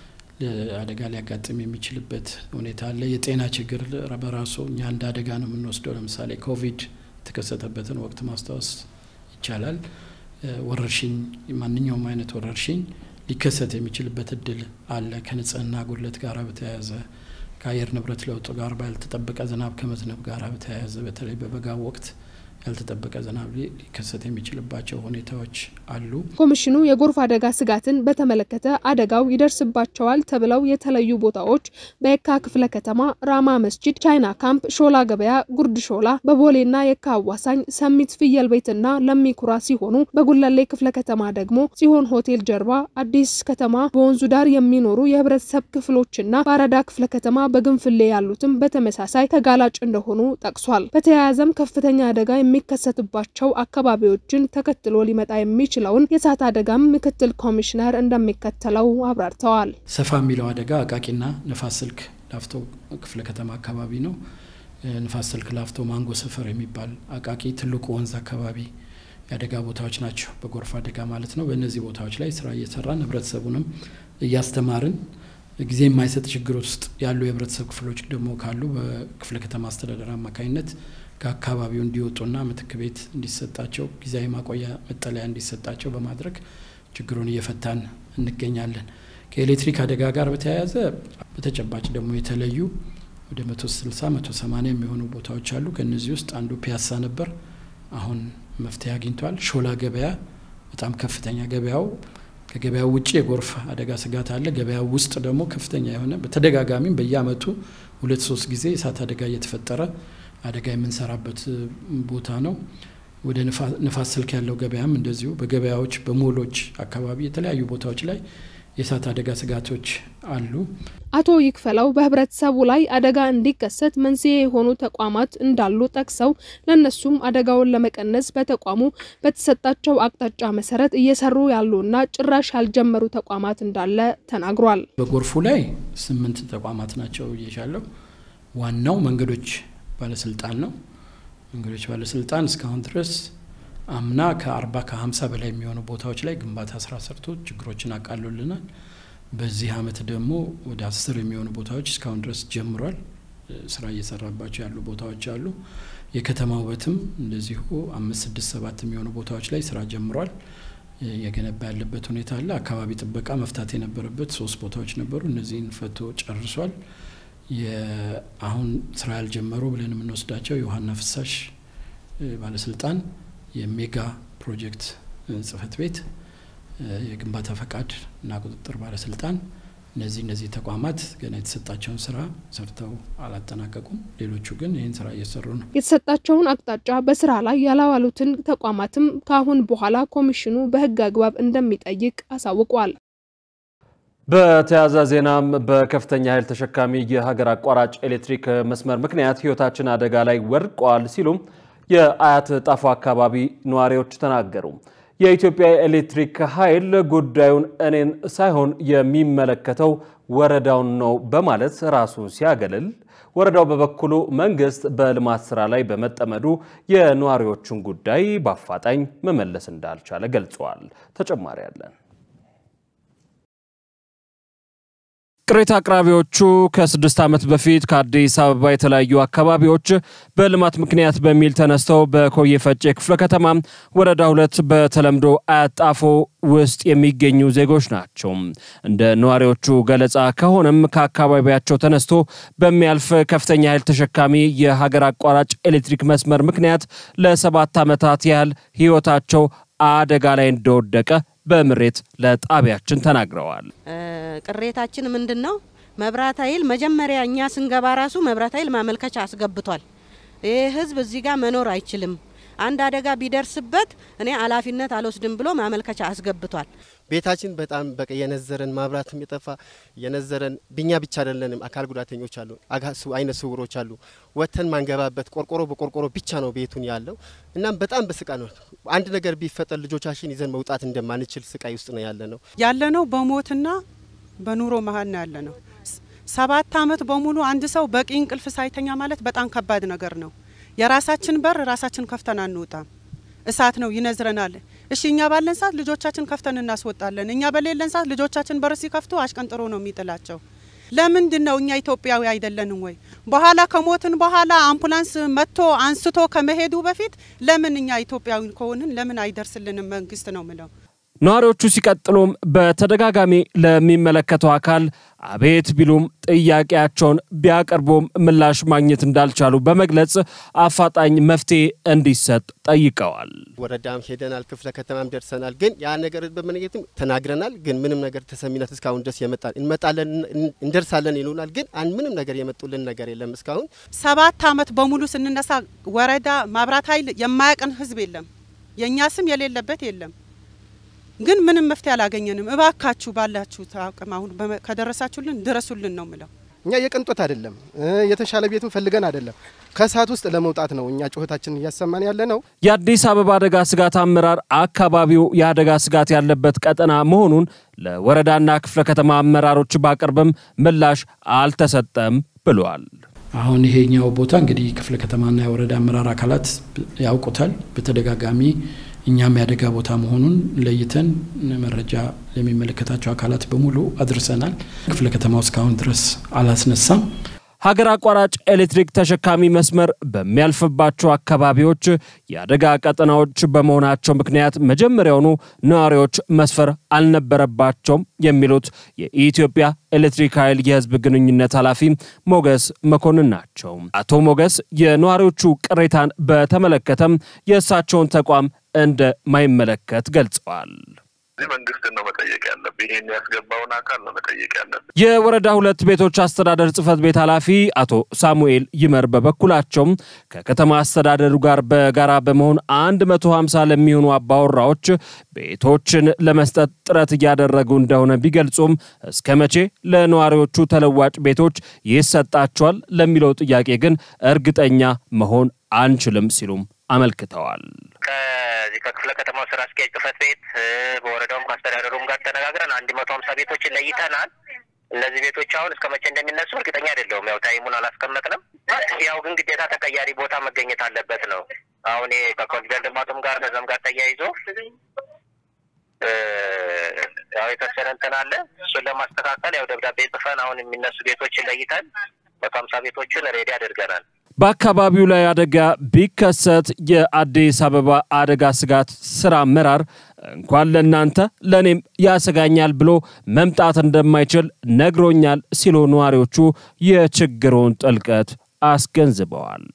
አደጋ ሊያጋጥም የሚችልበት ሁኔታ አለ። የጤና ችግር በራሱ እኛ እንደ አደጋ ነው የምንወስደው። ለምሳሌ ኮቪድ የተከሰተበትን ወቅት ማስታወስ ይቻላል። ወረርሽኝ፣ ማንኛውም አይነት ወረርሽኝ ሊከሰት የሚችልበት እድል አለ። ከንጽህና ጉድለት ጋር በተያያዘ ከአየር ንብረት ለውጥ ጋር ባልተጠበቀ ዝናብ ከመዝነብ ጋር በተያያዘ በተለይ በበጋ ወቅት ያልተጠበቀ ዝናብ ሊከሰት የሚችልባቸው ሁኔታዎች አሉ። ኮሚሽኑ የጎርፍ አደጋ ስጋትን በተመለከተ አደጋው ይደርስባቸዋል ተብለው የተለዩ ቦታዎች በየካ ክፍለ ከተማ ራማ መስጂድ፣ ቻይና ካምፕ፣ ሾላ ገበያ፣ ጉርድ ሾላ፣ በቦሌና የካ አዋሳኝ፣ ሰሚት ፍየል ቤትና ለሚኩራ ሲሆኑ በጉለሌ ክፍለ ከተማ ደግሞ ጽዮን ሆቴል ጀርባ፣ አዲስ ከተማ በወንዙ ዳር የሚኖሩ የህብረተሰብ ክፍሎችና በአራዳ ክፍለ ከተማ በግንፍሌ ያሉትም በተመሳሳይ ተጋላጭ እንደሆኑ ጠቅሷል። በተያያዘም ከፍተኛ አደጋ የሚከሰትባቸው አካባቢዎችን ተከትሎ ሊመጣ የሚችለውን የእሳት አደጋም ምክትል ኮሚሽነር እንደሚከተለው አብራርተዋል። ሰፋ የሚለው አደጋ አቃቂና ንፋስ ስልክ ላፍቶ ክፍለ ከተማ አካባቢ ነው። ንፋስ ስልክ ላፍቶ ማንጎ ሰፈር የሚባል አቃቂ ትልቁ ወንዝ አካባቢ የአደጋ ቦታዎች ናቸው። በጎርፍ አደጋ ማለት ነው። በእነዚህ ቦታዎች ላይ ስራ እየሰራን ህብረተሰቡንም እያስተማርን ጊዜ የማይሰጥ ችግር ውስጥ ያሉ የህብረተሰብ ክፍሎች ደግሞ ካሉ በክፍለ ከተማ አስተዳደር አማካኝነት ከአካባቢው እንዲወጡና ምትክ ቤት እንዲሰጣቸው ጊዜያዊ ማቆያ መጠለያ እንዲሰጣቸው በማድረግ ችግሩን እየፈታን እንገኛለን። ከኤሌክትሪክ አደጋ ጋር በተያያዘ በተጨባጭ ደግሞ የተለዩ ወደ መቶ ስልሳ መቶ ሰማኒያ የሚሆኑ ቦታዎች አሉ። ከእነዚህ ውስጥ አንዱ ፒያሳ ነበር። አሁን መፍትሄ አግኝቷል። ሾላ ገበያ በጣም ከፍተኛ ገበያው ከገበያው ውጭ የጎርፍ አደጋ ስጋት አለ። ገበያው ውስጥ ደግሞ ከፍተኛ የሆነ በተደጋጋሚም በየአመቱ ሁለት ሶስት ጊዜ የእሳት አደጋ እየተፈጠረ አደጋ የምንሰራበት ቦታ ነው። ወደ ንፋስ ስልክ ያለው ገበያም እንደዚሁ በገበያዎች በሞሎች አካባቢ የተለያዩ ቦታዎች ላይ የእሳት አደጋ ስጋቶች አሉ። አቶ ይክፈላው በህብረተሰቡ ላይ አደጋ እንዲከሰት መንስኤ የሆኑ ተቋማት እንዳሉ ጠቅሰው ለእነሱም አደጋውን ለመቀነስ በተቋሙ በተሰጣቸው አቅጣጫ መሰረት እየሰሩ ያሉና ጭራሽ ያልጀመሩ ተቋማት እንዳለ ተናግሯል። በጎርፉ ላይ ስምንት ተቋማት ናቸው እየሻለው ዋናው መንገዶች ባለስልጣን ነው። መንገዶች ባለስልጣን እስካሁን ድረስ አምና ከአርባ ከሀምሳ በላይ የሚሆኑ ቦታዎች ላይ ግንባታ ስራ ሰርቶ ችግሮችን አቃሎልናል። በዚህ አመት ደግሞ ወደ አስር የሚሆኑ ቦታዎች እስካሁን ድረስ ጀምሯል። ስራ እየሰራባቸው ያሉ ቦታዎች አሉ። የከተማ ውበትም እንደዚሁ አምስት ስድስት ሰባት የሚሆኑ ቦታዎች ላይ ስራ ጀምሯል። የገነባ ያለበት ሁኔታ አለ። አካባቢ ጥበቃ መፍታት የነበረበት ሶስት ቦታዎች ነበሩ። እነዚህን ፈቶ ጨርሷል። አሁን ስራ ያልጀመሩ ብለን የምንወስዳቸው የውሃና ፍሳሽ ባለስልጣን የሜጋ ፕሮጀክት ጽህፈት ቤት፣ የግንባታ ፈቃድ እና ቁጥጥር ባለስልጣን እነዚህ እነዚህ ተቋማት ገና የተሰጣቸውን ስራ ሰርተው አላጠናቀቁም። ሌሎቹ ግን ይህን ስራ እየሰሩ ነው። የተሰጣቸውን አቅጣጫ በስራ ላይ ያላዋሉትን ተቋማትም ከአሁን በኋላ ኮሚሽኑ በህግ አግባብ እንደሚጠይቅ አሳውቋል። በተያያዘ ዜናም በከፍተኛ ኃይል ተሸካሚ የሀገር አቋራጭ ኤሌክትሪክ መስመር ምክንያት ህይወታችን አደጋ ላይ ወድቋል ሲሉም የአያት ጣፎ አካባቢ ነዋሪዎች ተናገሩ። የኢትዮጵያ ኤሌክትሪክ ኃይል ጉዳዩን እኔን ሳይሆን የሚመለከተው ወረዳውን ነው በማለት ራሱን ሲያገልል፣ ወረዳው በበኩሉ መንግስት በልማት ስራ ላይ በመጠመዱ የነዋሪዎቹን ጉዳይ በአፋጣኝ መመለስ እንዳልቻለ ገልጸዋል። ተጨማሪ አለን። ቅሬታ አቅራቢዎቹ ከስድስት ዓመት በፊት ከአዲስ አበባ የተለያዩ አካባቢዎች በልማት ምክንያት በሚል ተነስተው በኮዬ ፈጬ ክፍለ ከተማ ወረዳ ሁለት በተለምዶ አያት ጣፎ ውስጥ የሚገኙ ዜጎች ናቸው። እንደ ነዋሪዎቹ ገለጻ ከሆነም ከአካባቢያቸው ተነስቶ በሚያልፍ ከፍተኛ ኃይል ተሸካሚ የሀገር አቋራጭ ኤሌክትሪክ መስመር ምክንያት ለሰባት ዓመታት ያህል ህይወታቸው አደጋ ላይ እንደወደቀ በምሬት ለጣቢያችን ተናግረዋል። ቅሬታችን ምንድን ነው? መብራት ኃይል መጀመሪያ እኛ ስንገባ ራሱ መብራት ኃይል ማመልከቻ አስገብቷል። ይህ ህዝብ እዚህ ጋር መኖር አይችልም፣ አንድ አደጋ ቢደርስበት እኔ ኃላፊነት አልወስድም ብሎ ማመልከቻ አስገብቷል። ቤታችን በጣም በቃ የነዘረን መብራትም የጠፋ የነዘረን ብኛ ብቻ አይደለንም። አካል ጉዳተኞች አሉ፣ አይነ ስውሮች አሉ። ወተን ማንገባበት ቆርቆሮ በቆርቆሮ ብቻ ነው ቤቱን ያለው። እናም በጣም በስቃ ነው። አንድ ነገር ቢፈጠር ልጆቻችን ይዘን መውጣት እንደማንችል ስቃይ ውስጥ ነው ያለ ነው ያለ ነው። በሞትና በኑሮ መሀል ነው ያለ ነው። ሰባት አመት በሙሉ አንድ ሰው በቂ እንቅልፍ ሳይተኛ ማለት በጣም ከባድ ነገር ነው። የራሳችን በር ራሳችን ከፍተን አንወጣም። እሳት ነው ይነዝረናል። እሺ እኛ ባለን ሰዓት ልጆቻችን ከፍተን እናስወጣለን። እኛ በሌለን ሰዓት ልጆቻችን በር ሲከፍቱ አሽቀንጥሮ ነው የሚጥላቸው። ለምንድን ነው እኛ ኢትዮጵያዊ አይደለንም ወይ? በኋላ ከሞትን በኋላ አምቡላንስ መጥቶ አንስቶ ከመሄዱ በፊት ለምን እኛ ኢትዮጵያዊ ከሆንን ለምን አይደርስልንም መንግስት ነው ምለው። ነዋሪዎቹ ሲቀጥሉም በተደጋጋሚ ለሚመለከተው አካል አቤት ቢሉም ጥያቄያቸውን ቢያቀርቡም ምላሽ ማግኘት እንዳልቻሉ በመግለጽ አፋጣኝ መፍትሄ እንዲሰጥ ጠይቀዋል። ወረዳም ሄደናል፣ ክፍለ ከተማም ደርሰናል። ግን ያ ነገር በመነየትም ተናግረናል። ግን ምንም ነገር ተሰሚነት እስካሁን ድረስ የመጣል እንመጣለን እንደርሳለን ይሉናል። ግን ምንም ነገር የመጡልን ነገር የለም እስካሁን። ሰባት አመት በሙሉ ስንነሳ ወረዳ መብራት ኃይል የማያውቅን ህዝብ የለም፣ የእኛ ስም የሌለበት የለም። ግን ምንም መፍትሄ አላገኘንም። እባካችሁ ባላችሁ አቅም አሁን ከደረሳችሁልን ድረሱልን ነው ምለው። እኛ የቅንጦት አይደለም የተሻለ ቤቱን ፈልገን አይደለም ከእሳት ውስጥ ለመውጣት ነው እኛ ጩኸታችንን እያሰማን ያለ ነው። የአዲስ አበባ አደጋ ስጋት አመራር አካባቢው የአደጋ ስጋት ያለበት ቀጠና መሆኑን ለወረዳና ክፍለ ከተማ አመራሮች ባቀርብም ምላሽ አልተሰጠም ብሏል። አሁን ይሄኛው ቦታ እንግዲህ ክፍለ ከተማና የወረዳ አመራር አካላት ያውቁታል። በተደጋጋሚ እኛም ያደጋ ቦታ መሆኑን ለይተን መረጃ ለሚመለከታቸው አካላት በሙሉ አድርሰናል። ክፍለ ከተማው እስካሁን ድረስ አላስነሳም። ሀገር አቋራጭ ኤሌክትሪክ ተሸካሚ መስመር በሚያልፍባቸው አካባቢዎች የአደጋ ቀጠናዎች በመሆናቸው ምክንያት መጀመሪያውኑ ነዋሪዎች መስፈር አልነበረባቸውም የሚሉት የኢትዮጵያ ኤሌክትሪክ ኃይል የሕዝብ ግንኙነት ኃላፊ ሞገስ መኮንን ናቸው። አቶ ሞገስ የነዋሪዎቹ ቅሬታን በተመለከተም የእሳቸውን ተቋም እንደማይመለከት ገልጸዋል። እዚህ መንግስትን ነው መጠየቅ ያለብህ። ይሄን ያስገባውን አካል ነው መጠየቅ ያለብህ። የወረዳ ሁለት ቤቶች አስተዳደር ጽህፈት ቤት ኃላፊ አቶ ሳሙኤል ይመር በበኩላቸውም ከከተማ አስተዳደሩ ጋር በጋራ በመሆን 150 ለሚሆኑ አባወራዎች ቤቶችን ለመስጠት ጥረት እያደረጉ እንደሆነ ቢገልጹም እስከ መቼ ለነዋሪዎቹ ተለዋጭ ቤቶች ይሰጣቸዋል ለሚለው ጥያቄ ግን እርግጠኛ መሆን አንችልም ሲሉም አመልክተዋል። ከዚህ ከክፍለ ከተማው ስራ አስኪያጅ ጽህፈት ቤት በወረዳውም ከአስተዳደሩም ጋር ተነጋግረን አንድ መቶ ሀምሳ ቤቶችን ለይተናል። እነዚህ ቤቶች አሁን እስከ መቼ እንደሚነሱ እርግጠኛ አይደለሁም። ያው ታይሙን አላስቀመጥንም። ያው ግን ግዴታ ተቀያሪ ቦታ መገኘት አለበት ነው። አሁን ይሄ ከኮሪደር ልማቱም ጋር ከዛም ጋር ተያይዞ ያው የተወሰነ እንትን አለ። እሱን ለማስተካከል ያው ደብዳቤ ጽፈን አሁን የሚነሱ ቤቶችን ለይተን መቶ ሀምሳ ቤቶችን ሬዲ አድርገናል። በአካባቢው ላይ አደጋ ቢከሰት የአዲስ አበባ አደጋ ስጋት ስራ አመራር እንኳን ለእናንተ ለእኔም ያሰጋኛል ብሎ መምጣት እንደማይችል ነግሮኛል ሲሉ ነዋሪዎቹ የችግሩን ጥልቀት አስገንዝበዋል።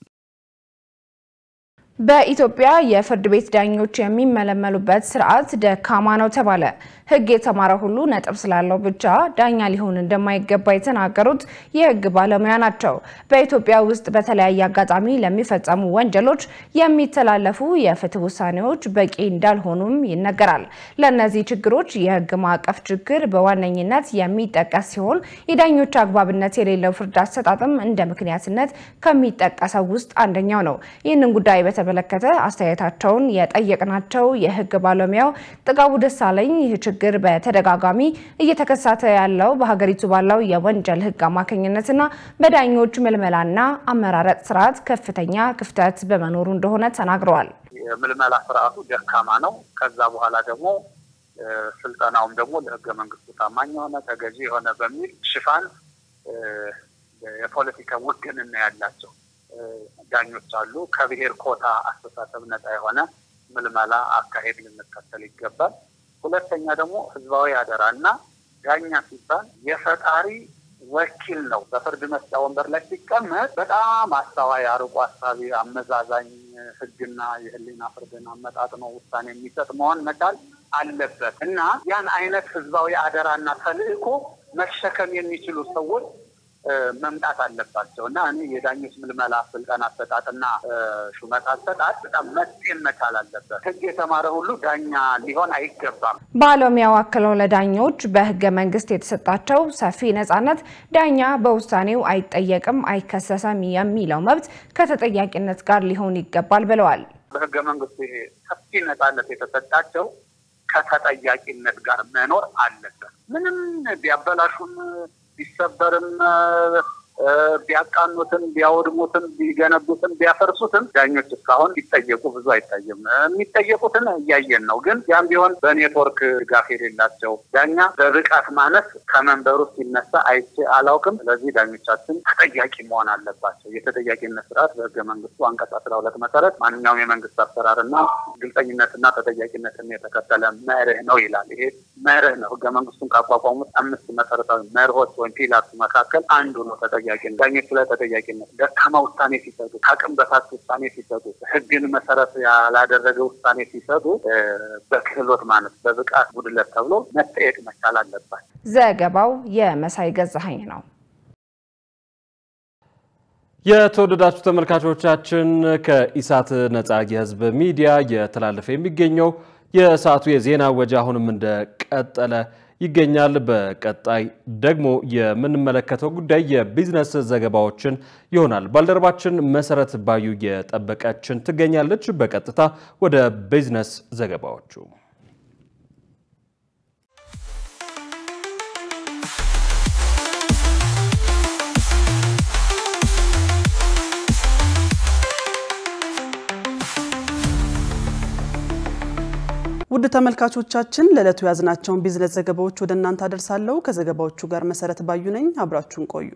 በኢትዮጵያ የፍርድ ቤት ዳኞች የሚመለመሉበት ስርዓት ደካማ ነው ተባለ። ሕግ የተማረ ሁሉ ነጥብ ስላለው ብቻ ዳኛ ሊሆን እንደማይገባ የተናገሩት የሕግ ባለሙያ ናቸው። በኢትዮጵያ ውስጥ በተለያየ አጋጣሚ ለሚፈጸሙ ወንጀሎች የሚተላለፉ የፍትህ ውሳኔዎች በቂ እንዳልሆኑም ይነገራል። ለእነዚህ ችግሮች የሕግ ማዕቀፍ ችግር በዋነኝነት የሚጠቀስ ሲሆን የዳኞች አግባብነት የሌለው ፍርድ አሰጣጥም እንደ ምክንያትነት ከሚጠቀሰው ውስጥ አንደኛው ነው። ይህንን ጉዳይ በተመለከተ አስተያየታቸውን የጠየቅናቸው የሕግ ባለሙያው ጥጋቡ ደሳለኝ ይህ ችግር በተደጋጋሚ እየተከሰተ ያለው በሀገሪቱ ባለው የወንጀል ሕግ አማካኝነትና በዳኞች ምልመላና አመራረጥ ስርዓት ከፍተኛ ክፍተት በመኖሩ እንደሆነ ተናግረዋል። የምልመላ ስርዓቱ ደካማ ነው። ከዛ በኋላ ደግሞ ስልጠናውም ደግሞ ለህገ መንግስቱ ታማኝ የሆነ ተገዢ የሆነ በሚል ሽፋን የፖለቲካ ውግንና ያላቸው ዳኞች አሉ። ከብሔር ኮታ አስተሳሰብ ነጻ የሆነ ምልመላ አካሄድ ልንከተል ይገባል። ሁለተኛ ደግሞ ህዝባዊ አደራ እና ዳኛ ሲባል የፈጣሪ ወኪል ነው። በፍርድ መስጫ ወንበር ላይ ሲቀመጥ በጣም አስተዋይ፣ አርቆ አሳቢ፣ አመዛዛኝ ህግና የህሊና ፍርድን አመጣጥኖ ውሳኔ የሚሰጥ መሆን መቻል አለበት እና ያን አይነት ህዝባዊ አደራና ተልእኮ መሸከም የሚችሉ ሰዎች መምጣት አለባቸው እና እኔ የዳኞች ምልመላ ስልጠና አሰጣጥና ሹመት አሰጣጥ በጣም መጤን መቻል አለበት። ህግ የተማረ ሁሉ ዳኛ ሊሆን አይገባም። ባለሙያው አክለው ለዳኞች በህገ መንግስት የተሰጣቸው ሰፊ ነጻነት ዳኛ በውሳኔው አይጠየቅም፣ አይከሰሰም የሚለው መብት ከተጠያቂነት ጋር ሊሆን ይገባል ብለዋል። በህገ መንግስቱ ይሄ ሰፊ ነጻነት የተሰጣቸው ከተጠያቂነት ጋር መኖር አለበት። ምንም ቢያበላሹም ቢሰበርም ቢያቃኑትም ቢያወድሙትም ቢገነቡትም ቢያፈርሱትም ዳኞች እስካሁን ሲጠየቁ ብዙ አይታይም። የሚጠየቁትን እያየን ነው። ግን ያም ቢሆን በኔትወርክ ድጋፍ የሌላቸው ዳኛ በብቃት ማነስ ከመንበሩ ሲነሳ አይቼ አላውቅም። ስለዚህ ዳኞቻችን ተጠያቂ መሆን አለባቸው። የተጠያቂነት ስርዓት በህገ መንግስቱ አንቀጽ አስራ ሁለት መሰረት ማንኛውም የመንግስት አሰራርና ግልጸኝነትና ተጠያቂነትን የተከተለ መርህ ነው ይላል። ይሄ መርህ ነው። ህገ መንግስቱን ካቋቋሙት አምስት መሰረታዊ መርሆች ወይም ፒላርስ መካከል አንዱ ነው ተጠያቂነት። ዳኞች ላይ ተጠያቂነት ደካማ ውሳኔ ሲሰጡ፣ ከአቅም በታች ውሳኔ ሲሰጡ፣ ህግን መሰረት ያላደረገ ውሳኔ ሲሰጡ በክህሎት ማለት በብቃት ጉድለት ተብሎ መጠየቅ መቻል አለባቸው። ዘገባው የመሳይ ገዛኸኝ ነው። የተወደዳችሁ ተመልካቾቻችን ከኢሳት ነጻ የህዝብ ሚዲያ እየተላለፈ የሚገኘው የሰዓቱ የዜና ወጃ አሁንም እንደቀጠለ ይገኛል። በቀጣይ ደግሞ የምንመለከተው ጉዳይ የቢዝነስ ዘገባዎችን ይሆናል። ባልደረባችን መሰረት ባዩ የጠበቀችን ትገኛለች። በቀጥታ ወደ ቢዝነስ ዘገባዎቹ ውድ ተመልካቾቻችን ለዕለቱ ያዝናቸውን ቢዝነስ ዘገባዎች ወደ እናንተ አደርሳለሁ። ከዘገባዎቹ ጋር መሰረት ባዩ ነኝ። አብራችሁን ቆዩ።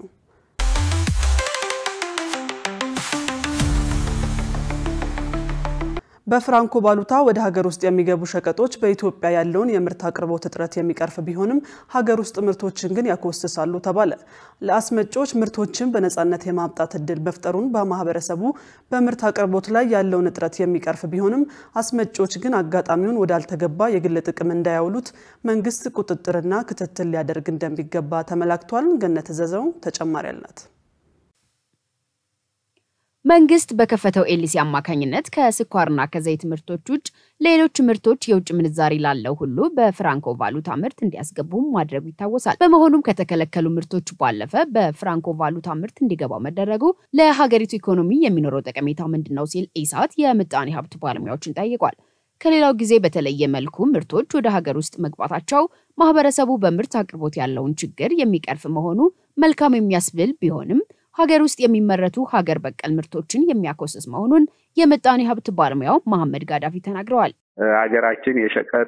በፍራንኮ ባሉታ ወደ ሀገር ውስጥ የሚገቡ ሸቀጦች በኢትዮጵያ ያለውን የምርት አቅርቦት እጥረት የሚቀርፍ ቢሆንም ሀገር ውስጥ ምርቶችን ግን ያኮስሳሉ ተባለ። ለአስመጪዎች ምርቶችን በነፃነት የማምጣት እድል መፍጠሩን በማህበረሰቡ በምርት አቅርቦት ላይ ያለውን እጥረት የሚቀርፍ ቢሆንም አስመጪዎች ግን አጋጣሚውን ወዳልተገባ የግል ጥቅም እንዳያውሉት መንግስት ቁጥጥርና ክትትል ሊያደርግ እንደሚገባ ተመላክቷል። ገነት ዘዘው ተጨማሪ አላት። መንግስት በከፈተው ኤልሲ አማካኝነት ከስኳርና ከዘይት ምርቶች ውጭ ሌሎች ምርቶች የውጭ ምንዛሪ ላለው ሁሉ በፍራንኮ ቫሉታ ምርት እንዲያስገቡ ማድረጉ ይታወሳል። በመሆኑም ከተከለከሉ ምርቶች ባለፈ በፍራንኮ ቫሉታ ምርት እንዲገባው መደረጉ ለሀገሪቱ ኢኮኖሚ የሚኖረው ጠቀሜታ ምንድን ነው ሲል ኢሳት የምጣኔ ሀብት ባለሙያዎችን ጠይቋል። ከሌላው ጊዜ በተለየ መልኩ ምርቶች ወደ ሀገር ውስጥ መግባታቸው ማህበረሰቡ በምርት አቅርቦት ያለውን ችግር የሚቀርፍ መሆኑ መልካም የሚያስብል ቢሆንም ሀገር ውስጥ የሚመረቱ ሀገር በቀል ምርቶችን የሚያኮስስ መሆኑን የምጣኔ ሀብት ባለሙያው መሐመድ ጋዳፊ ተናግረዋል። ሀገራችን የሸቀጥ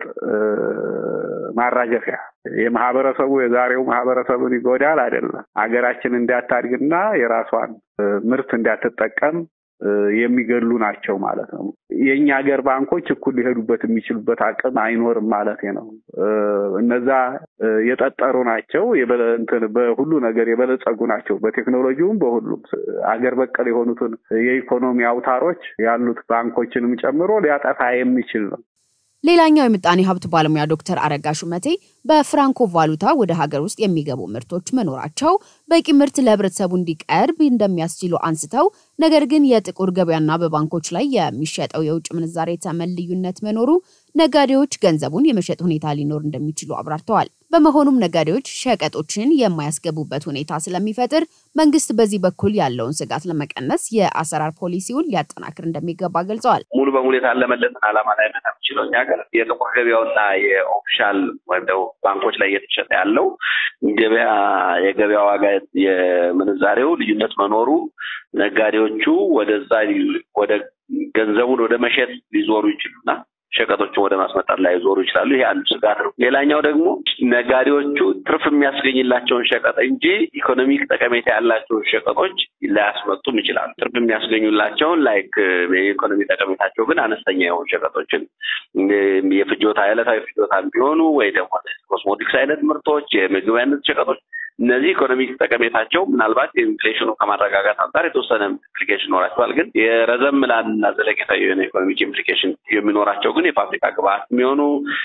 ማራገፊያ የማህበረሰቡ የዛሬው ማህበረሰቡን ይጎዳል አይደለም። ሀገራችን እንዳታድግና የራሷን ምርት እንዳትጠቀም የሚገሉ ናቸው ማለት ነው። የእኛ ሀገር ባንኮች እኩል ሊሄዱበት የሚችሉበት አቅም አይኖርም ማለት ነው። እነዛ የጠጠሩ ናቸው፣ በሁሉ ነገር የበለጸጉ ናቸው። በቴክኖሎጂውም በሁሉም አገር በቀል የሆኑትን የኢኮኖሚ አውታሮች ያሉት ባንኮችንም ጨምሮ ሊያጠፋ የሚችል ነው። ሌላኛው የምጣኔ ሀብት ባለሙያ ዶክተር አረጋ ሹመቴ በፍራንኮ ቫሉታ ወደ ሀገር ውስጥ የሚገቡ ምርቶች መኖራቸው በቂ ምርት ለህብረተሰቡ እንዲቀርብ እንደሚያስችሉ አንስተው ነገር ግን የጥቁር ገበያና በባንኮች ላይ የሚሸጠው የውጭ ምንዛሬ ተመን ልዩነት መኖሩ ነጋዴዎች ገንዘቡን የመሸጥ ሁኔታ ሊኖር እንደሚችሉ አብራርተዋል። በመሆኑም ነጋዴዎች ሸቀጦችን የማያስገቡበት ሁኔታ ስለሚፈጥር መንግስት በዚህ በኩል ያለውን ስጋት ለመቀነስ የአሰራር ፖሊሲውን ሊያጠናክር እንደሚገባ ገልጸዋል። ሙሉ በሙሉ የታለመለትን ዓላማ ላይ መታ የሚችለው እኛ ሀገር የጥቁር ገበያውና የኦፊሻል ወይም ደግሞ ባንኮች ላይ እየተሸጠ ያለው ገበያ የገበያ ዋጋ የምንዛሬው ልዩነት መኖሩ ነጋዴዎቹ ወደዛ ወደ ገንዘቡን ወደ መሸጥ ሊዞሩ ይችሉና ሸቀጦችን ወደ ማስመጣት ላይ ዞሩ ይችላሉ። ይሄ አንዱ ስጋት ነው። ሌላኛው ደግሞ ነጋዴዎቹ ትርፍ የሚያስገኝላቸውን ሸቀጥ እንጂ ኢኮኖሚክ ጠቀሜታ ያላቸውን ሸቀጦች ላያስመጡም ይችላሉ። ትርፍ የሚያስገኙላቸውን ላይክ የኢኮኖሚ ጠቀሜታቸው ግን አነስተኛ የሆኑ ሸቀጦችን የፍጆታ ዕለታዊ ፍጆታ ቢሆኑ ወይ ደግሞ ኮስሞቲክስ አይነት ምርቶች፣ የምግብ አይነት ሸቀጦች እነዚህ ኢኮኖሚክ ጠቀሜታቸው ምናልባት የኢንፍሌሽኑ ከማረጋጋት አንጻር የተወሰነ ኢምፕሊኬሽን ይኖራቸዋል። ግን የረዘም ላልና ዘለቄታዊ የሆነ ኢኮኖሚክ ኢምፕሊኬሽን የሚኖራቸው ግን የፋብሪካ ግብአት የሚሆኑ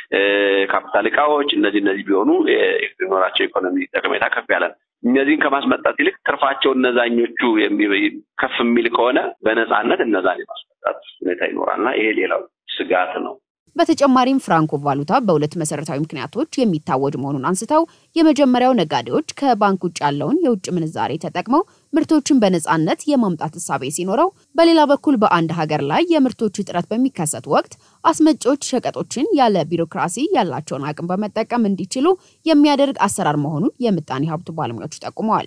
ካፒታል እቃዎች እነዚህ እነዚህ ቢሆኑ የሚኖራቸው ኢኮኖሚ ጠቀሜታ ከፍ ያለ ነው። እነዚህን ከማስመጣት ይልቅ ትርፋቸው እነዛኞቹ ከፍ የሚል ከሆነ በነፃነት እነዛን የማስመጣት ሁኔታ ይኖራልና ይሄ ሌላው ስጋት ነው። በተጨማሪም ፍራንኮ ቫሉታ በሁለት መሰረታዊ ምክንያቶች የሚታወጅ መሆኑን አንስተው የመጀመሪያው ነጋዴዎች ከባንክ ውጭ ያለውን የውጭ ምንዛሬ ተጠቅመው ምርቶችን በነፃነት የማምጣት እሳቤ ሲኖረው፣ በሌላ በኩል በአንድ ሀገር ላይ የምርቶች እጥረት በሚከሰት ወቅት አስመጪዎች ሸቀጦችን ያለ ቢሮክራሲ ያላቸውን አቅም በመጠቀም እንዲችሉ የሚያደርግ አሰራር መሆኑን የምጣኔ ሀብቱ ባለሙያዎች ጠቁመዋል።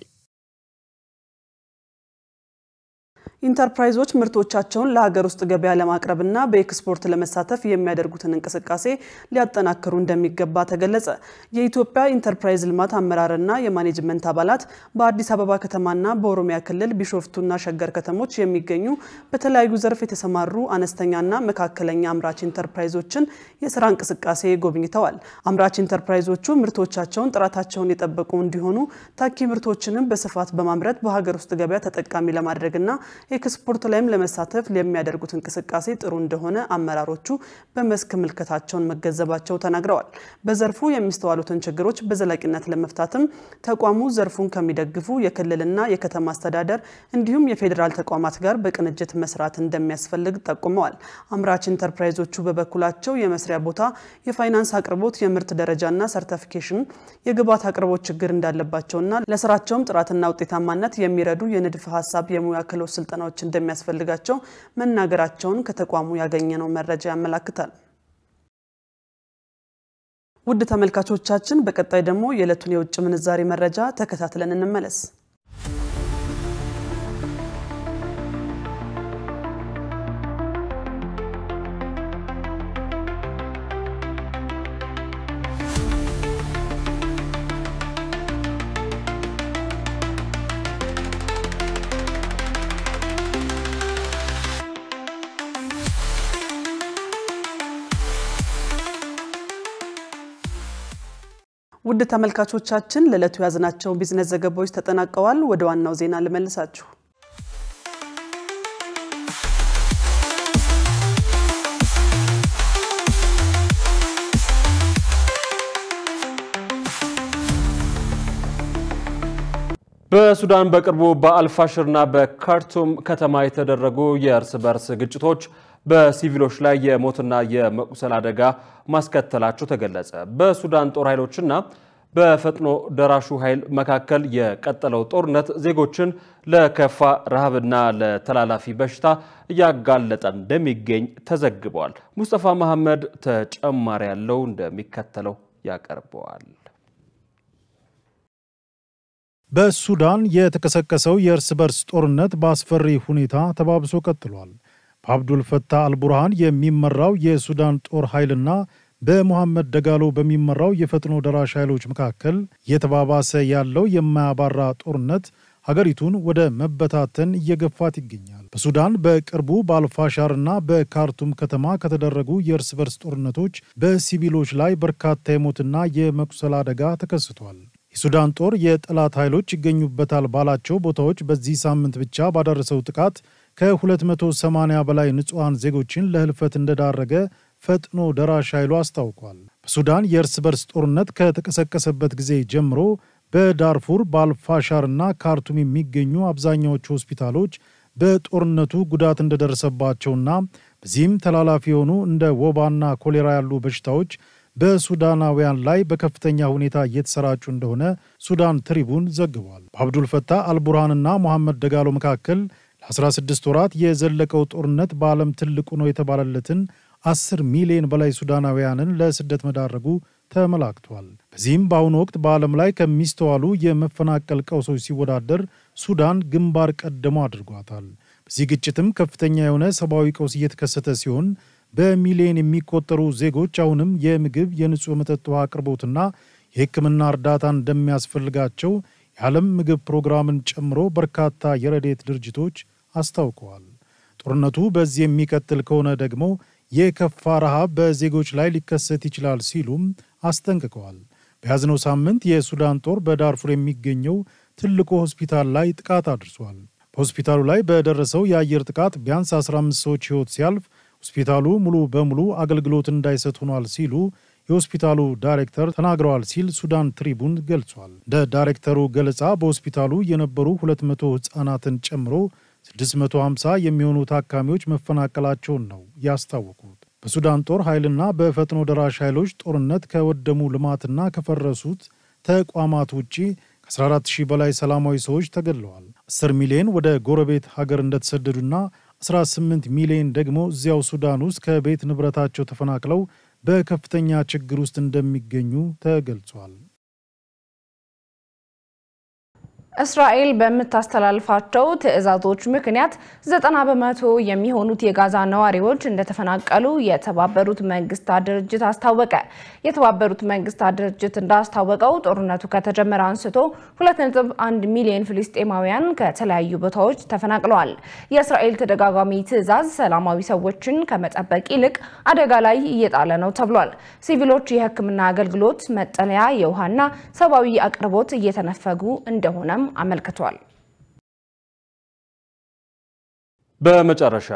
ኢንተርፕራይዞች ምርቶቻቸውን ለሀገር ውስጥ ገበያ ለማቅረብና በኤክስፖርት ለመሳተፍ የሚያደርጉትን እንቅስቃሴ ሊያጠናክሩ እንደሚገባ ተገለጸ። የኢትዮጵያ ኢንተርፕራይዝ ልማት አመራርና የማኔጅመንት አባላት በአዲስ አበባ ከተማና በኦሮሚያ ክልል ቢሾፍቱና ሸገር ከተሞች የሚገኙ በተለያዩ ዘርፍ የተሰማሩ አነስተኛና መካከለኛ አምራች ኢንተርፕራይዞችን የስራ እንቅስቃሴ ጎብኝተዋል። አምራች ኢንተርፕራይዞቹ ምርቶቻቸውን ጥራታቸውን የጠበቁ እንዲሆኑ ታኪ ምርቶችንም በስፋት በማምረት በሀገር ውስጥ ገበያ ተጠቃሚ ለማድረግና ኤክስፖርት ላይም ለመሳተፍ የሚያደርጉት እንቅስቃሴ ጥሩ እንደሆነ አመራሮቹ በመስክ ምልከታቸውን መገንዘባቸው ተናግረዋል። በዘርፉ የሚስተዋሉትን ችግሮች በዘላቂነት ለመፍታትም ተቋሙ ዘርፉን ከሚደግፉ የክልልና የከተማ አስተዳደር እንዲሁም የፌዴራል ተቋማት ጋር በቅንጅት መስራት እንደሚያስፈልግ ጠቁመዋል። አምራች ኢንተርፕራይዞቹ በበኩላቸው የመስሪያ ቦታ፣ የፋይናንስ አቅርቦት፣ የምርት ደረጃና ሰርተፊኬሽን፣ የግብዓት አቅርቦት ችግር እንዳለባቸውና ለስራቸውም ጥራትና ውጤታማነት የሚረዱ የንድፈ ሀሳብ የሙያ ክህሎት ስልጠናዎች እንደሚያስፈልጋቸው መናገራቸውን ከተቋሙ ያገኘነው መረጃ ያመላክታል። ውድ ተመልካቾቻችን፣ በቀጣይ ደግሞ የዕለቱን የውጭ ምንዛሬ መረጃ ተከታትለን እንመለስ። ውድ ተመልካቾቻችን ለዕለቱ የያዝናቸው ቢዝነስ ዘገባዎች ተጠናቀዋል። ወደ ዋናው ዜና ልመልሳችሁ። በሱዳን በቅርቡ በአልፋሽርና በካርቱም ከተማ የተደረጉ የእርስ በርስ ግጭቶች በሲቪሎች ላይ የሞትና የመቁሰል አደጋ ማስከተላቸው ተገለጸ። በሱዳን ጦር ኃይሎችና በፈጥኖ ደራሹ ኃይል መካከል የቀጠለው ጦርነት ዜጎችን ለከፋ ረሃብና ለተላላፊ በሽታ እያጋለጠ እንደሚገኝ ተዘግበዋል። ሙስጠፋ መሐመድ ተጨማሪ ያለው እንደሚከተለው ያቀርበዋል። በሱዳን የተቀሰቀሰው የእርስ በርስ ጦርነት በአስፈሪ ሁኔታ ተባብሶ ቀጥሏል። በአብዱል ፈታህ አልቡርሃን የሚመራው የሱዳን ጦር ኃይልና በሞሐመድ ደጋሎ በሚመራው የፈጥኖ ደራሽ ኃይሎች መካከል እየተባባሰ ያለው የማያባራ ጦርነት ሀገሪቱን ወደ መበታተን እየገፋት ይገኛል። በሱዳን በቅርቡ በአልፋሻርና በካርቱም ከተማ ከተደረጉ የእርስ በርስ ጦርነቶች በሲቪሎች ላይ በርካታ የሞትና የመቁሰል አደጋ ተከስቷል። የሱዳን ጦር የጠላት ኃይሎች ይገኙበታል ባላቸው ቦታዎች በዚህ ሳምንት ብቻ ባደረሰው ጥቃት ከ280 በላይ ንጹሐን ዜጎችን ለህልፈት እንደዳረገ ፈጥኖ ደራሽ ኃይሉ አስታውቋል። በሱዳን የእርስ በርስ ጦርነት ከተቀሰቀሰበት ጊዜ ጀምሮ በዳርፉር በአልፋሻርና ካርቱም የሚገኙ አብዛኛዎቹ ሆስፒታሎች በጦርነቱ ጉዳት እንደደረሰባቸውና በዚህም ተላላፊ የሆኑ እንደ ወባና ኮሌራ ያሉ በሽታዎች በሱዳናውያን ላይ በከፍተኛ ሁኔታ እየተሰራጩ እንደሆነ ሱዳን ትሪቡን ዘግቧል። በአብዱል ፈታህ አልቡርሃንና ሞሐመድ ደጋሎ መካከል ለ16 ወራት የዘለቀው ጦርነት በዓለም ትልቁ ነው የተባለለትን 10 ሚሊዮን በላይ ሱዳናውያንን ለስደት መዳረጉ ተመላክቷል። በዚህም በአሁኑ ወቅት በዓለም ላይ ከሚስተዋሉ የመፈናቀል ቀውሶች ሲወዳደር ሱዳን ግንባር ቀደሞ አድርጓታል። በዚህ ግጭትም ከፍተኛ የሆነ ሰብአዊ ቀውስ እየተከሰተ ሲሆን በሚሊዮን የሚቆጠሩ ዜጎች አሁንም የምግብ፣ የንጹህ መጠጥ ውሃ አቅርቦትና የሕክምና እርዳታ እንደሚያስፈልጋቸው የዓለም ምግብ ፕሮግራምን ጨምሮ በርካታ የረድኤት ድርጅቶች አስታውቀዋል። ጦርነቱ በዚህ የሚቀጥል ከሆነ ደግሞ የከፋ ረሃብ በዜጎች ላይ ሊከሰት ይችላል ሲሉም አስጠንቅቀዋል። በያዝነው ሳምንት የሱዳን ጦር በዳርፉር የሚገኘው ትልቁ ሆስፒታል ላይ ጥቃት አድርሷል። በሆስፒታሉ ላይ በደረሰው የአየር ጥቃት ቢያንስ 15 ሰዎች ሕይወት ሲያልፍ ሆስፒታሉ ሙሉ በሙሉ አገልግሎት እንዳይሰጥ ሆኗል ሲሉ የሆስፒታሉ ዳይሬክተር ተናግረዋል ሲል ሱዳን ትሪቡን ገልጿል። እንደ ዳይሬክተሩ ገለጻ በሆስፒታሉ የነበሩ 200 ሕፃናትን ጨምሮ 650 የሚሆኑ ታካሚዎች መፈናቀላቸውን ነው ያስታወቁት። በሱዳን ጦር ኃይልና በፈጥኖ ደራሽ ኃይሎች ጦርነት ከወደሙ ልማትና ከፈረሱት ተቋማት ውጪ ከ14000 በላይ ሰላማዊ ሰዎች ተገድለዋል። 10 ሚሊዮን ወደ ጎረቤት ሀገር እንደተሰደዱና 18 ሚሊዮን ደግሞ እዚያው ሱዳን ውስጥ ከቤት ንብረታቸው ተፈናቅለው በከፍተኛ ችግር ውስጥ እንደሚገኙ ተገልጿል። እስራኤል በምታስተላልፋቸው ትዕዛዞች ምክንያት ዘጠና በመቶ የሚሆኑት የጋዛ ነዋሪዎች እንደተፈናቀሉ የተባበሩት መንግስታት ድርጅት አስታወቀ። የተባበሩት መንግስታት ድርጅት እንዳስታወቀው ጦርነቱ ከተጀመረ አንስቶ 2.1 ሚሊዮን ፍልስጤማውያን ከተለያዩ ቦታዎች ተፈናቅለዋል። የእስራኤል ተደጋጋሚ ትዕዛዝ ሰላማዊ ሰዎችን ከመጠበቅ ይልቅ አደጋ ላይ እየጣለ ነው ተብሏል። ሲቪሎች የሕክምና አገልግሎት፣ መጠለያ፣ የውሃና ሰብአዊ አቅርቦት እየተነፈጉ እንደሆነም አመልክቷል። በመጨረሻ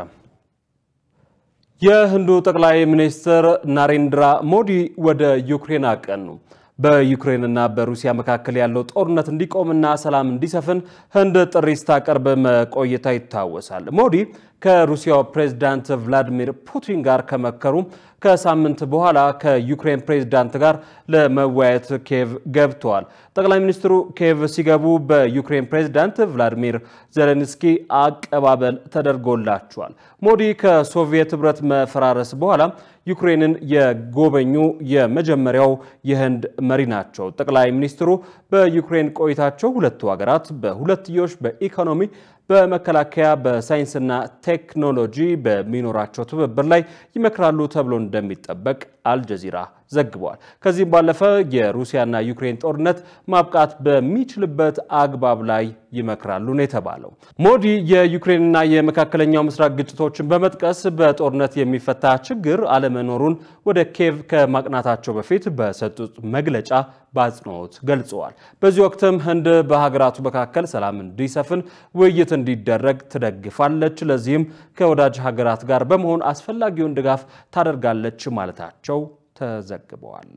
የህንዱ ጠቅላይ ሚኒስትር ናሬንድራ ሞዲ ወደ ዩክሬን አቀኑ። በዩክሬንና በሩሲያ መካከል ያለው ጦርነት እንዲቆምና ሰላም እንዲሰፍን ህንድ ጥሪ ስታቀርብ መቆየቷ ይታወሳል። ሞዲ ከሩሲያው ፕሬዝዳንት ቭላዲሚር ፑቲን ጋር ከመከሩ ከሳምንት በኋላ ከዩክሬን ፕሬዝዳንት ጋር ለመወያየት ኪየቭ ገብተዋል። ጠቅላይ ሚኒስትሩ ኪየቭ ሲገቡ በዩክሬን ፕሬዝዳንት ቭላዲሚር ዜሌንስኪ አቀባበል ተደርጎላቸዋል። ሞዲ ከሶቪየት ህብረት መፈራረስ በኋላ ዩክሬንን የጎበኙ የመጀመሪያው የህንድ መሪ ናቸው። ጠቅላይ ሚኒስትሩ በዩክሬን ቆይታቸው ሁለቱ ሀገራት በሁለትዮሽ በኢኮኖሚ በመከላከያ በሳይንስና ቴክኖሎጂ በሚኖራቸው ትብብር ላይ ይመክራሉ ተብሎ እንደሚጠበቅ አልጀዚራ ዘግበዋል። ከዚህም ባለፈ የሩሲያና ዩክሬን ጦርነት ማብቃት በሚችልበት አግባብ ላይ ይመክራሉ ነው የተባለው። ሞዲ የዩክሬንና የመካከለኛው ምስራቅ ግጭቶችን በመጥቀስ በጦርነት የሚፈታ ችግር አለመኖሩን ወደ ኬቭ ከማቅናታቸው በፊት በሰጡት መግለጫ በአጽንኦት ገልጸዋል። በዚህ ወቅትም ህንድ በሀገራቱ መካከል ሰላም እንዲሰፍን ውይይት እንዲደረግ ትደግፋለች፣ ለዚህም ከወዳጅ ሀገራት ጋር በመሆን አስፈላጊውን ድጋፍ ታደርጋለች ማለታቸው ተዘግበዋል።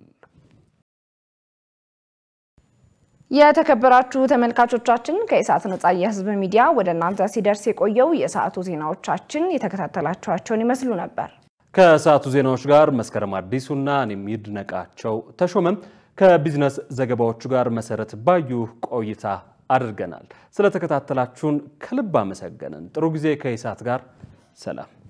የተከበራችሁ ተመልካቾቻችን ከኢሳት ነጻ የህዝብ ሚዲያ ወደ እናንተ ሲደርስ የቆየው የሰዓቱ ዜናዎቻችን የተከታተላችኋቸውን ይመስሉ ነበር። ከሰዓቱ ዜናዎች ጋር መስከረም አዲሱና እኔም ይድነቃቸው ተሾመም ከቢዝነስ ዘገባዎቹ ጋር መሰረት ባዩ ቆይታ አድርገናል። ስለተከታተላችሁን ከልብ አመሰገንን። ጥሩ ጊዜ ከኢሳት ጋር ሰላም